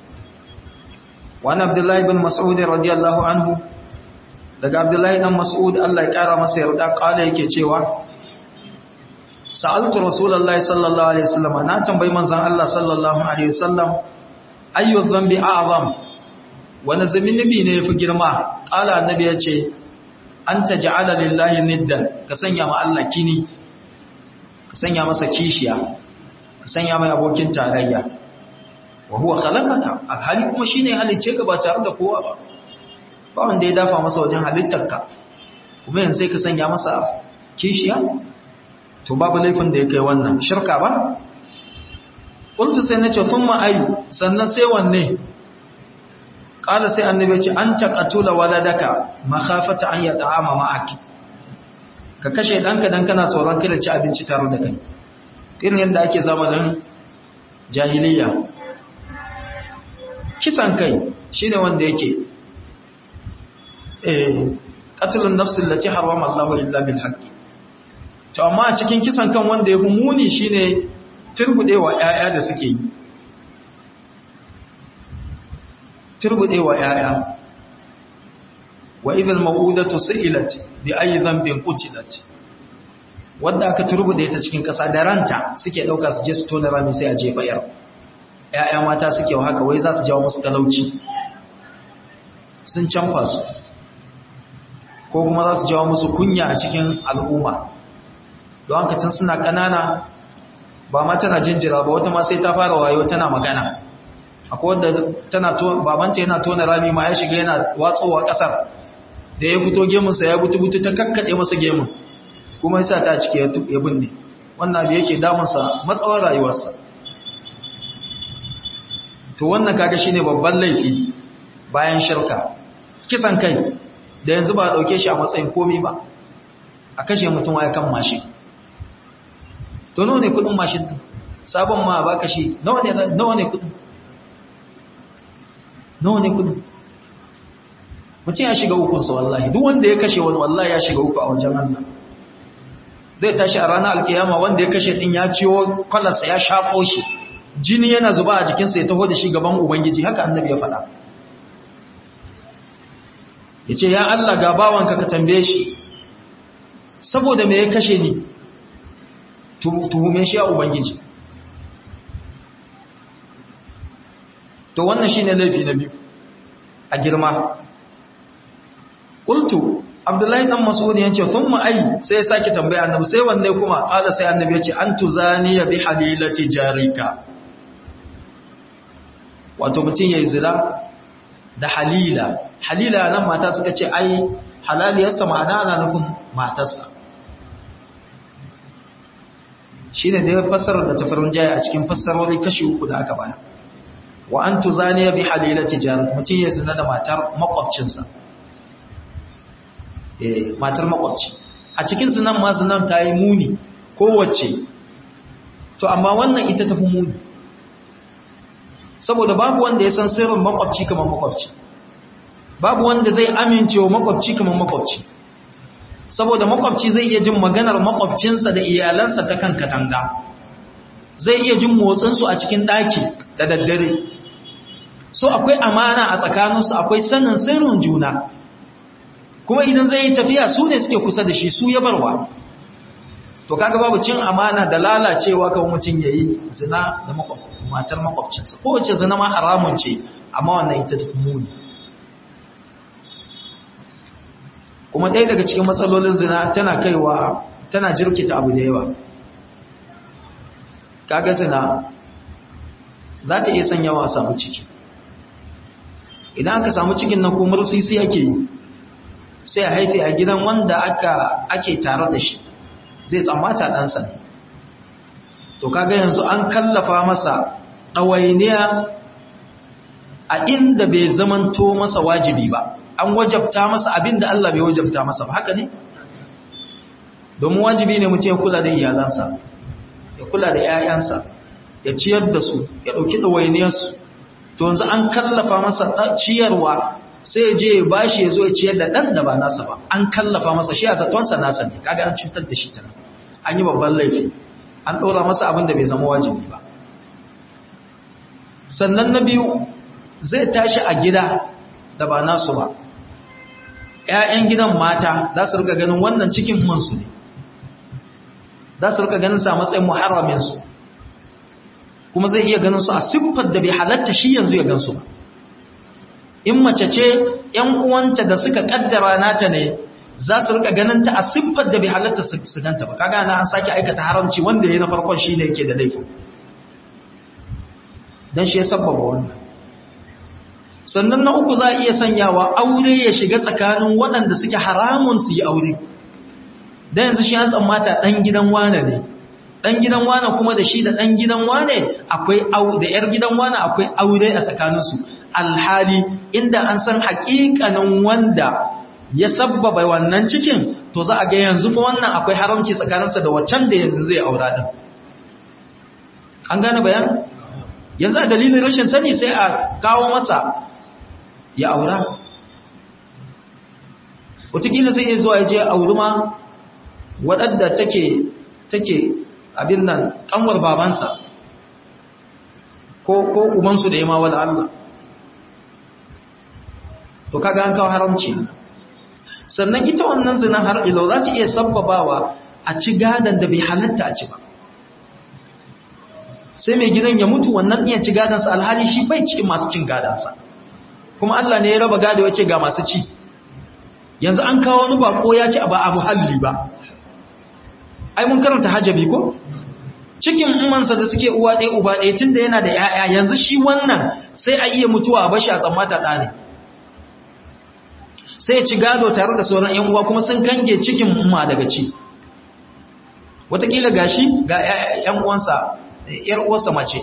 wani abdullahi bin mas'ud radiyallahu anhu daga abdullahi dan mas'ud Allah ya kara masa yarda kala yake cewa sa'altu rasulullahi sallallahu alaihi wasallam na tambayi manzon Allah sallallahu alaihi wasallam ayyu dhanbi a'zam wani zunubi ne yafi girma kala annabi yace an taj'ala lillahi niddan ka sanya ma Allah kini ka sanya masa kishiya ka sanya mai abokin tarayya wa huwa khalaqaka alhali kuma shine halicce ka ba tare da kowa ba ba wanda ya dafa masa wajen halittarka kuma yanzu sai ka sanya masa kishiya to babu laifin da ya kai wannan shirka ba qultu sai nace thumma ayu sannan sai wanne qala sai annabi ya ce an taqatula waladaka makhafata an yata'ama ma'aki ka kashe ɗanka don kana tsoron kada ci abinci tare da kai irin yadda ake zamanin jahiliya kisan kai shi ne wanda yake ƙatulun nafsin lati harwam Allah illa bil haqqi to amma a cikin kisan kan wanda ya fi muni shine turbudewa ƴaƴa da suke yi turbudewa ƴaƴa wa idhal mawudatu su'ilat bi ayi dhanbin qutilat wanda aka turbude ta cikin kasa da ranta suke dauka su je su tona rami sai a jefa yar ƴaƴa mata suke wa haka wai za su jawo musu talauci sun canfa su ko kuma za su jawo musu kunya a cikin al'umma don haka tun suna kanana ba ma tana jinjira ba wata ma sai ta fara wayo tana magana akwai wadda tana babanta yana tona rami ma ya shiga yana watsowa kasar da ya fito gemunsa ya butu-butu ta kakkaɗe masa gemun kuma yasa ta cike ya binne wannan abu yake damunsa matsawar rayuwarsa to wannan kaga shine babban laifi bayan shirka kisan kai da yanzu ba a ɗauke shi a matsayin komi ba a kashe mutum ya kan mashin to nawa ne kudin mashin din sabon ma ba kashi nawa ne nawa ne kudin nawa ne kudin mutum ya shiga ukunsa wallahi duk wanda ya kashe wani wallahi ya shiga uku a wajen Allah zai tashi a ranar alkiyama wanda ya kashe din ya ciwo kwalarsa ya shaƙo shi jini yana zuba a jikinsa ya taho da shi gaban ubangiji haka annabi ya faɗa ya ce ya Allah ga bawanka ka tambaye shi saboda me ya kashe ni tuhume shi a ubangiji to wannan shine laifi na biyu a girma qultu abdullahi dan mas'ud yace thumma ay sai ya sake tambaya annabi sai wanne kuma qala sai annabi yace antu zaniya bi halilati jarika wato mutun yayi zina da halila halila nan mata suka ce ai halaliyarsa ma'ana ana nufin matarsa shine da ya fassara da tafarin jaya a cikin fassarori kashi uku da aka baya wa an tuzaniya bi halilati jarat mutum ya zina da matar makwabcinsa eh matar makwabci a cikin zinan ma zinan ta yi muni kowace to amma wannan ita tafi muni saboda babu wanda ya san sirrin makwabci kamar makwabci babu wanda zai amince wa makwabci kamar makwabci saboda makwabci zai iya jin maganar makwabcinsa da iyalansa ta kan katanga zai iya jin motsinsu a cikin ɗaki da daddare so akwai amana a tsakaninsu akwai sanin sirrin juna kuma idan zai yi tafiya su ne suke kusa da shi su ya barwa to kaga babu cin amana da lalacewa kan mutum ya yi zina da matar makwabcinsa kowace zina ma haramun ce amma wannan ita ta muni kuma ɗaya daga cikin matsalolin zina tana kaiwa tana jirkita abu da yawa kaga zina za ta iya sanya wa samu ciki idan aka samu cikin nan ko mursisi ake yi sai a haife a gidan wanda aka ake tare da shi zai tsammata ɗansa ne to kaga yanzu an kallafa masa ɗawainiya a inda bai zamanto masa wajibi ba an wajabta masa abin da Allah bai wajabta masa ba haka ne domin wajibi ne mutum ya kula da iyalansa ya kula da 'ya'yansa ya ciyar da su ya ɗauki ɗawainiyarsu to yanzu an kallafa masa ciyarwa sai ya je ya bashi ya zo ya ciyar da ɗan da ba nasa ba an kallafa masa shi a zatonsa nasa ne kaga an cutar da shi tana an yi babban laifi an ɗora masa abin da bai zama wajibi ba sannan na biyu zai tashi a gida da ba nasu ba ‘ya'yan gidan mata za su rika ganin wannan cikin mansu ne za su rika ganin sa matsayin muharraminsu kuma zai iya ganin su a siffar da bai halatta shi yanzu ya gansu ba in mace ce ‘yan uwanta da suka kaddara nata ne za su rika ganin ta a siffar da bai halatta su ganta ba kaga na an sake aikata haramci wanda ya na farkon shi ne yake da laifin don shi ya sabbaba wannan sannan na uku za a iya sanyawa aure ya shiga tsakanin waɗanda suke haramun su yi aure don yanzu shi an tsammata ɗan gidan wane ne ɗan gidan wane kuma da shi da ɗan gidan wane akwai da ‘yar gidan wane akwai aure a tsakaninsu alhali inda an san haƙiƙanin wanda ya sabbaba wannan cikin to za a ga yanzu fa wannan akwai haramci tsakaninsa da waccan da yanzu zai aura din an gane bayan yanzu a dalilin rashin sani sai a kawo masa ya aura wataƙila sai ya zuwa ya je auri ma waɗanda take take abin nan ƙanwar babansa ko ko ubansu da ya ma wala Allah to kaga an kawo haramci sannan ita wannan zinan har ilo za ta iya sabbabawa a ci gadon da bai halatta a ci ba sai mai gidan ya mutu wannan iya ci gadonsa alhali shi bai cikin masu cin gadonsa kuma Allah ne ya raba gado ya ce ga masu ci yanzu an kawo wani bako ya ci ba a muhalli ba ai mun karanta hajjabi ko cikin umansa da suke uwa ɗaya uba ɗaya tun da yana da ‘ya'ya yanzu shi wannan sai a iya mutuwa a bashi a tsammata ɗa ne sai ci gado tare da sauran ‘yan uwa kuma sun kange cikin umma daga ci watakila gashi ga ‘yan uwansa ‘yar uwarsa mace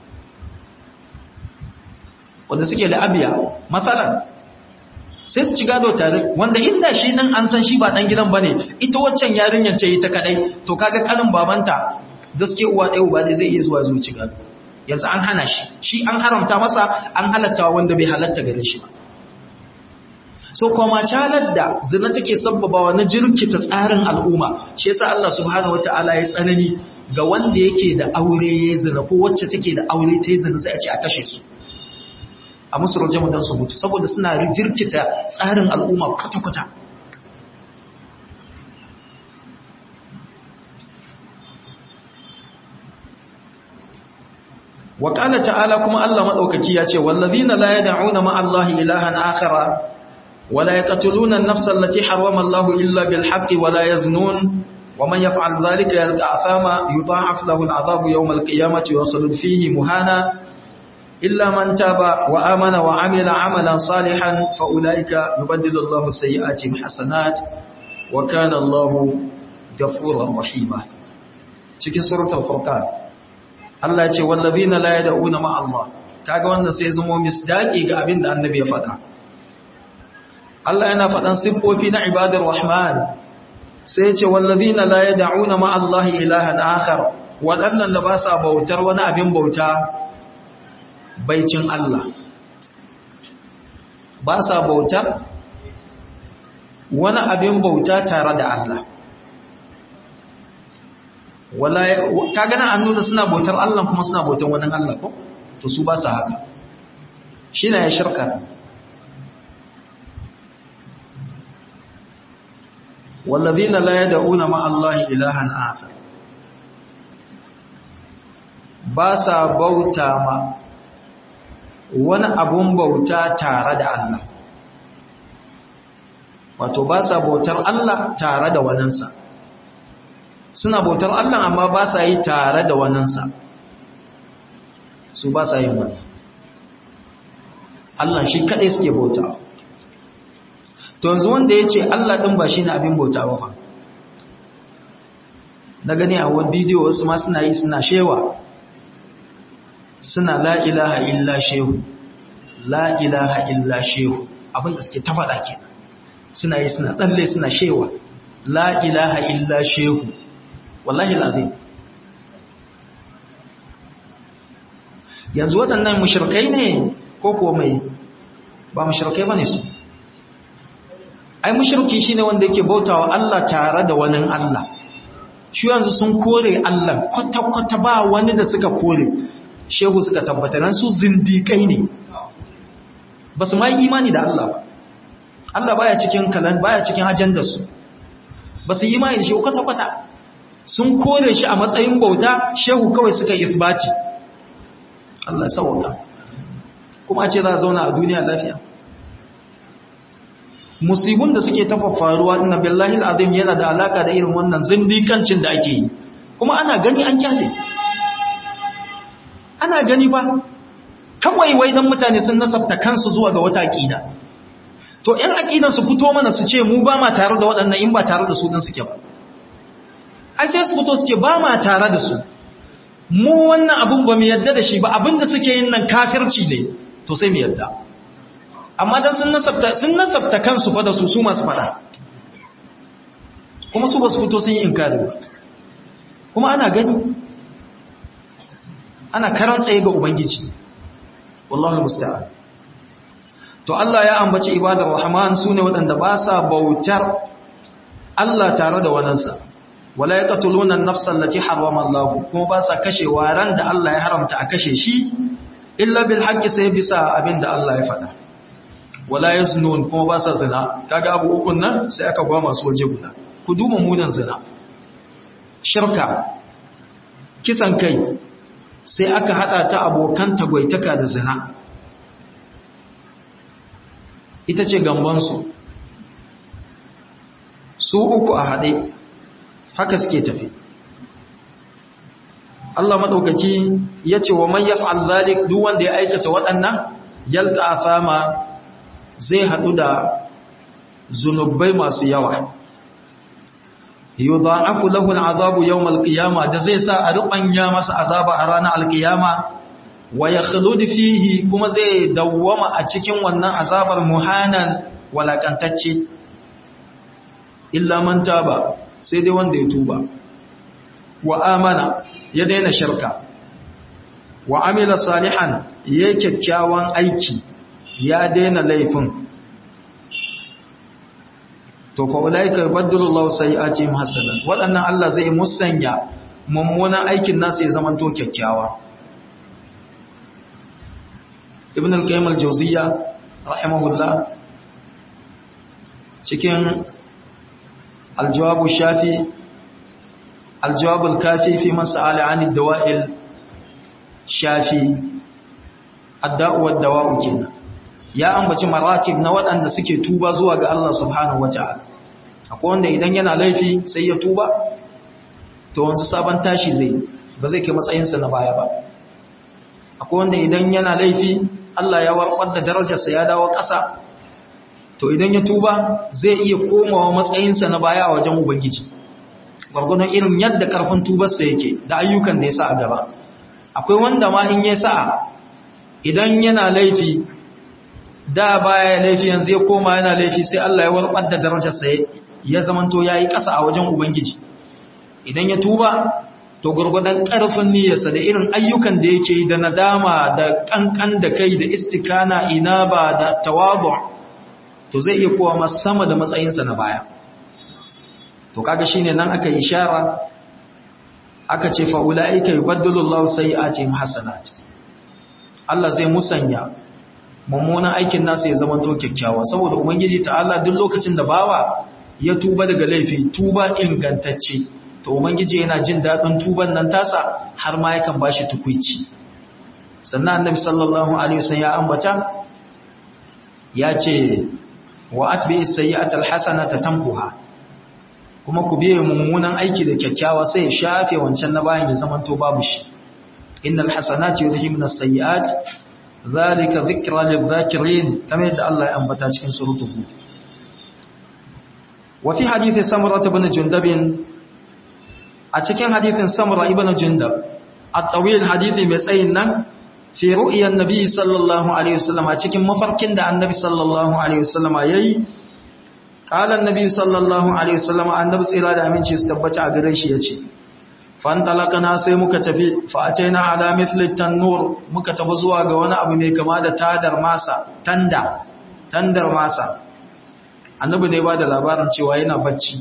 wanda suke la'abiya matsalan sai su ci gado tare wanda inda shi nan an san shi ba ɗan gidan ba ne ita waccan yarinyar ce ita kaɗai to kaga kanin babanta da suke uwa ɗaya uba ne zai iya zuwa zuwa ci gado yanzu an hana shi shi an haramta masa an halatta wanda bai halatta gare shi ba so kuma calar da zina take sabbabawa na jirkita tsarin al'umma shi yasa Allah subhanahu wataala ya tsanani ga wanda yake da aure ya zina ko wacce take da aure ta yi zina sai a ce a kashe su a musu rajamu don su mutu saboda suna jirkita tsarin al'umma kwata-kwata وقال تعالى كما الله مدوكaki yace wallazina la yad'una ma allahi ilahan akhara wala yaqtuluna an-nafsa allati harrama allah illa bil haqqi wala yaznun ومن يفعل ذلك يلقى عثاما يضاعف له العذاب يوم القيامة ويخلد فيه مهانا إلا من تاب وآمن وعمل عملا صالحا فأولئك يبدل الله سيئاتهم حسنات وكان الله غفورا رحيما cikin suratul furqan Allah ya ce wallazina la yad'una ma Allah kaga wanda sai zamo misdaki ga abin da annabi ya faɗa Allah yana faɗan siffofi na ibadar rahman sai ya ce wallazina la yad'una ma Allah ilahan akhar waɗannan da ba sa bautar wani abin bauta baicin Allah ba sa bautar wani abin bauta tare da Allah wala ka gana an nuna suna bautar Allah kuma suna bautar wani Allah ko to su ba sa haka shi na ya shirka wallazina la yad'una ma Allah ilahan akhar ba sa bauta ma wani abun bauta tare da Allah wato ba sa bautar Allah tare da waninsa suna bautar Allah amma ba sa yi tare da waninsa su ba sa yin wannan Allah shi kadai suke bauta to yanzu wanda ya ce Allah ɗin ba shi ne abin bauta ba na gani a wani bidiyo wasu ma suna yi suna shewa suna la ilaha illa shehu la ilaha illa shehu abin da suke ta faɗa ke suna yi suna tsalle suna shewa la ilaha illa shehu wallahi lazim yanzu waɗannan mushirkai ne ko kuwa mai ba mushirkai ba ne su ai mushirki shine wanda yake bautawa Allah tare da wani Allah shi yanzu sun kore Allah kwata-kwata ba wani da suka kore shehu suka tabbatar su zindikai ne ba su ma yi imani da Allah ba Allah baya cikin kalan baya cikin ajandar su ba su yi imani da shehu kwata-kwata sun kore shi a matsayin bauta shehu kawai suka isbati Allah sauka kuma ce za a zauna a duniya lafiya musibun da suke tafa faruwa na billahi al'azim yana da alaka da irin wannan zindikancin da ake yi kuma ana gani an kyale ana gani ba kawai wai dan mutane sun nasabta kansu zuwa ga wata aqida to ɗan aqidan su fito mana su ce mu ba ma tare da waɗannan in ba tare da su din suke ba ai sai su fito su ce ba ma tare da su mu wannan abun ba mu yadda da shi ba abinda suke yin nan kafirci ne to sai mu yadda amma dan sun nasabta sun nasabta kansu fa da su su masu fada kuma su basu fito sun yi inkari kuma ana gani ana karan tsaye ga ubangiji wallahi musta'an to Allah ya ambaci ibadar rahman sune waɗanda ba sa bautar Allah tare da wanansa wala yaqtuluna an-nafsa allati harrama Allah kuma ba sa kashewa ran da Allah ya haramta a kashe shi illa bil haqqi sai bisa abinda Allah ya faɗa wala yaznun kuma ba sa zina kaga abu ukun nan sai aka ba masu waje guda ku duba munan zina shirka kisan kai sai aka hada ta abokan tagwaitaka da zina ita ce gambansu su uku a haɗe haka suke tafi Allah maɗaukaki ya ce wa man yaf'al zalik duk wanda ya aikata waɗannan yalqa afama zai haɗu da zunubai masu yawa yudha'afu lahu al'azabu yawm al-qiyamah da zai sa a rubanya masa azaba a ranar al-qiyama wa yakhlud fihi kuma zai dawwama a cikin wannan azabar muhanan walakantacce illa man taba sai dai wanda ya tuba wa amana ya daina shirka wa amila salihan ya kyakkyawan aiki ya daina laifin to fa ulaika yubaddilu Allahu sayi'atihim hasanat wadannan Allah zai musanya mummunan aikin nasu ya zamanto kyakkyawa Ibn al-Qayyim al-Jawziyya rahimahullah cikin al-Jawab shafi al-Jawab al-Kafi fi mas'al 'an ad-dawa'il shafi ad-da'u wad-dawa'u kenan ya ambaci maratib na waɗanda suke tuba zuwa ga Allah subhanahu wata'ala akwai wanda idan yana laifi sai ya tuba to wanzu sabon tashi zai ba zai kai matsayinsa na baya ba akwai wanda idan yana laifi Allah ya warbar da darajarsa ya dawo ƙasa to idan ya tuba zai iya komawa matsayinsa na baya a wajen ubangiji gwargwadon irin yadda ƙarfin tubarsa yake da ayyukan da ya sa a gaba akwai wanda ma in ya sa'a idan yana laifi da baya laifi yanzu ya koma yana laifi sai Allah ya warbar da darajarsa ya zamanto yayi ƙasa a wajen ubangiji idan ya tuba to gurgudan ƙarfin niyyarsa da irin ayyukan da yake yi da nadama da kankan da kai da istikana inaba da tawadu to zai iya kowa sama da matsayinsa na baya to kaga shine nan aka ishara aka ce fa ulaika yubaddilu Allahu sayi'atihim hasanat Allah zai musanya mummunan aikin nasa ya zama to kyakkyawa saboda ubangiji ta'ala duk lokacin da bawa ya tuba daga laifi tuba ingantacce to ubangiji yana jin dadin tuban nan tasa har ma yakan bashi tukuici sannan annabi sallallahu alaihi wasallam ya ambata ya ce wa atbi as-sayyi'ata al-hasanata tamkuha kuma ku biye mummunan aiki da kyakkyawa sai ya shafe wancan na bayan ya zama to babu shi innal hasanati yudhhibna as-sayyi'at zalika dhikra lidh-dhakirin kamar yadda Allah ya ambata cikin suratul hud wa fi hadithi samurah ibn jundab a cikin hadithin samurah ibn jundab at-tawil hadithi mai tsayin nan fi ru'yan nabi sallallahu alaihi wasallam a cikin mafarkin da annabi sallallahu alaihi wasallam yayi qala annabi sallallahu alaihi wasallam annabi tsira da aminci su tabbata a gare shi yace fantalaqana sai muka tafi fa ataina ala mithli tanur muka tafi zuwa ga wani abu mai kama da tadar masa tanda tandar masa annabi ne ba da labarin cewa yana bacci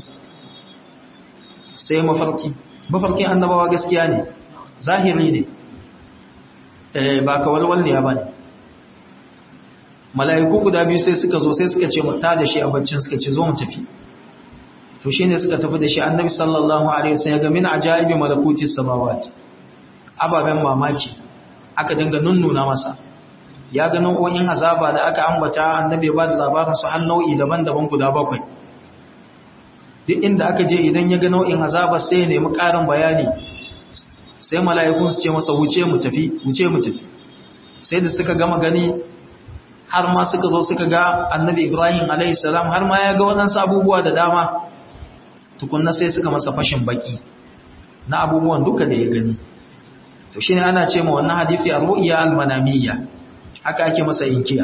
sai mafarki mafarkin annabawa gaskiya ne zahiri ne eh ba kawalwal ne ba ne mala'iku guda biyu sai suka zo sai suka ce mu ta da shi a baccin suka ce zo mu tafi to shine suka tafi da shi annabi sallallahu alaihi wasallam ga min ajaibi malakuti samawati ababen mamaki aka dinga nunnuna masa ya ga nau'o'in azaba da aka ambata annabi ba da labarin su har nau'i daban-daban guda bakwai duk inda aka je idan ya ga nau'in azaba sai ya nemi ƙarin bayani sai mala'ikun su ce masa wuce mu tafi wuce mu tafi sai da suka gama gani har ma suka zo suka ga annabi ibrahim alaihi salam har ma ya ga waɗansu abubuwa da dama tukunna sai suka masa fashin baki na abubuwan duka da ya gani to shine ana ce ma wannan hadisi ar-ru'ya al-manamiyya haka ake masa inkiya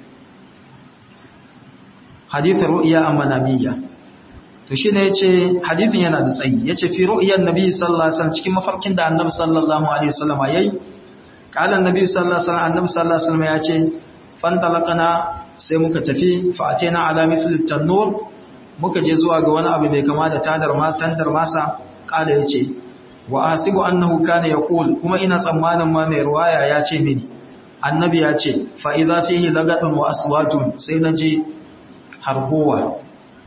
hadithin ru'ya al-manamiyya to shine yace hadithin yana da tsayi yace fi ru'yan nabi sallallahu alaihi wasallam cikin mafarkin da annabi sallallahu alaihi wasallam yayi qala annabi sallallahu alaihi wasallam annabi sallallahu alaihi wasallam yace fantalaqana sai muka tafi fa atena ala mithli tanur muka je zuwa ga wani abu mai kama da tadar tandar masa kala ya ce wa asibu annahu kana yaqul kuma ina tsammanin ma mai ruwaya ya ce mini annabi ya ce fa idza fihi lagatun wa aswatun sai naji harbowa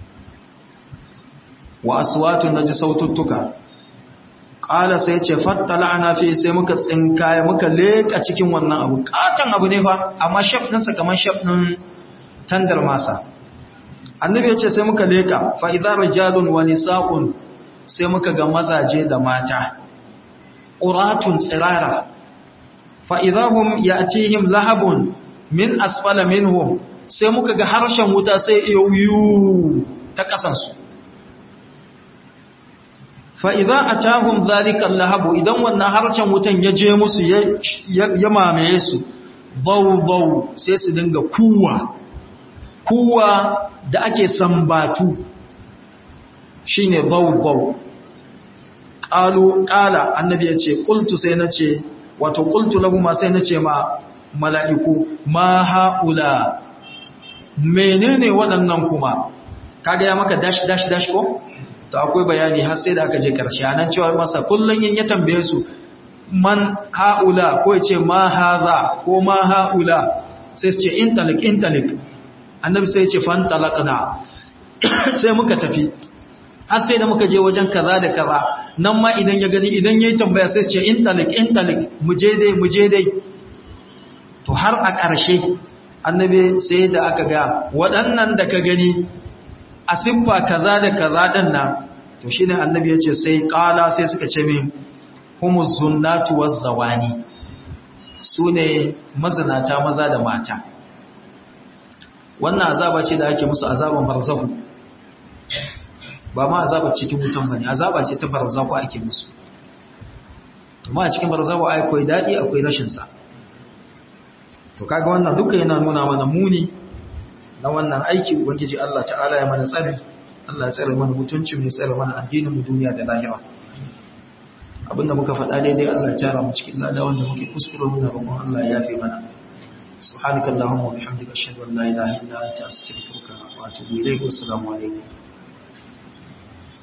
wa aswatun naji saututtuka kala sai ce fattala'na fi sai muka tsinkaya muka leka cikin wannan abu katan abu ne fa amma shaf ɗinsa kamar shaf ɗin tandar masa annabi ya ce sai muka leka fa'iza rijalun wa nisa'un sai muka ga mazaje da mata ƙuratun tsirara fa'izahun ya cihim lahabun min asfala minhum sai muka ga harshen wuta sai iya yiwu ta ƙasansu fa'iza a tahun zalikan lahabu idan wannan harshen wutan ya je musu ya mamaye su bau-bau sai su dinga kuwa kuwa da ake sambatu shi ne bau-bau ƙalu ƙala annabi ya ce ƙultu sai na ce wato ƙultu lahuma sai na ce ma mala'iku ma ha'ula menene waɗannan kuma kaga ya maka dash dash dash ko? to akwai bayani har sai da aka je ƙarshe a nan cewa masa kullum yin ya tambaye su man ha'ula ko ya ce ma haza ko ma ha'ula sai su ce intalik intalik annabi sai ce fan talaqna sai muka tafi har sai da muka je wajen kaza da kaza nan ma idan ya gani idan yayi tambaya sai ce intalik intalik mu je dai mu je dai to har a ƙarshe annabi sai da aka ga waɗannan da ka gani a siffa kaza da kaza din nan to shine annabi ya ce sai qala sai suka ce min humuz zunnatu waz zawani sune mazinata maza da mata wannan azaba ce da ake musu azaban barzahu ba ma azaba cikin wutan bane azaba ce ta barzahu ake musu kuma a cikin barzahu akwai dadi akwai rashin sa to kaga wannan duka yana nuna mana muni na wannan aiki ubangiji Allah ta'ala ya mana tsari Allah ya tsare mana mutuncin mu tsare mana addinin mu duniya da lahira abinda muka faɗa daidai Allah ya tara mu cikin lada wanda muke kuskure muna roƙon Allah ya yafe mana سبحانك اللهم وبحمدك أشهد أن لا إله إلا أنت أستغفرك وأتوب إليك والسلام عليكم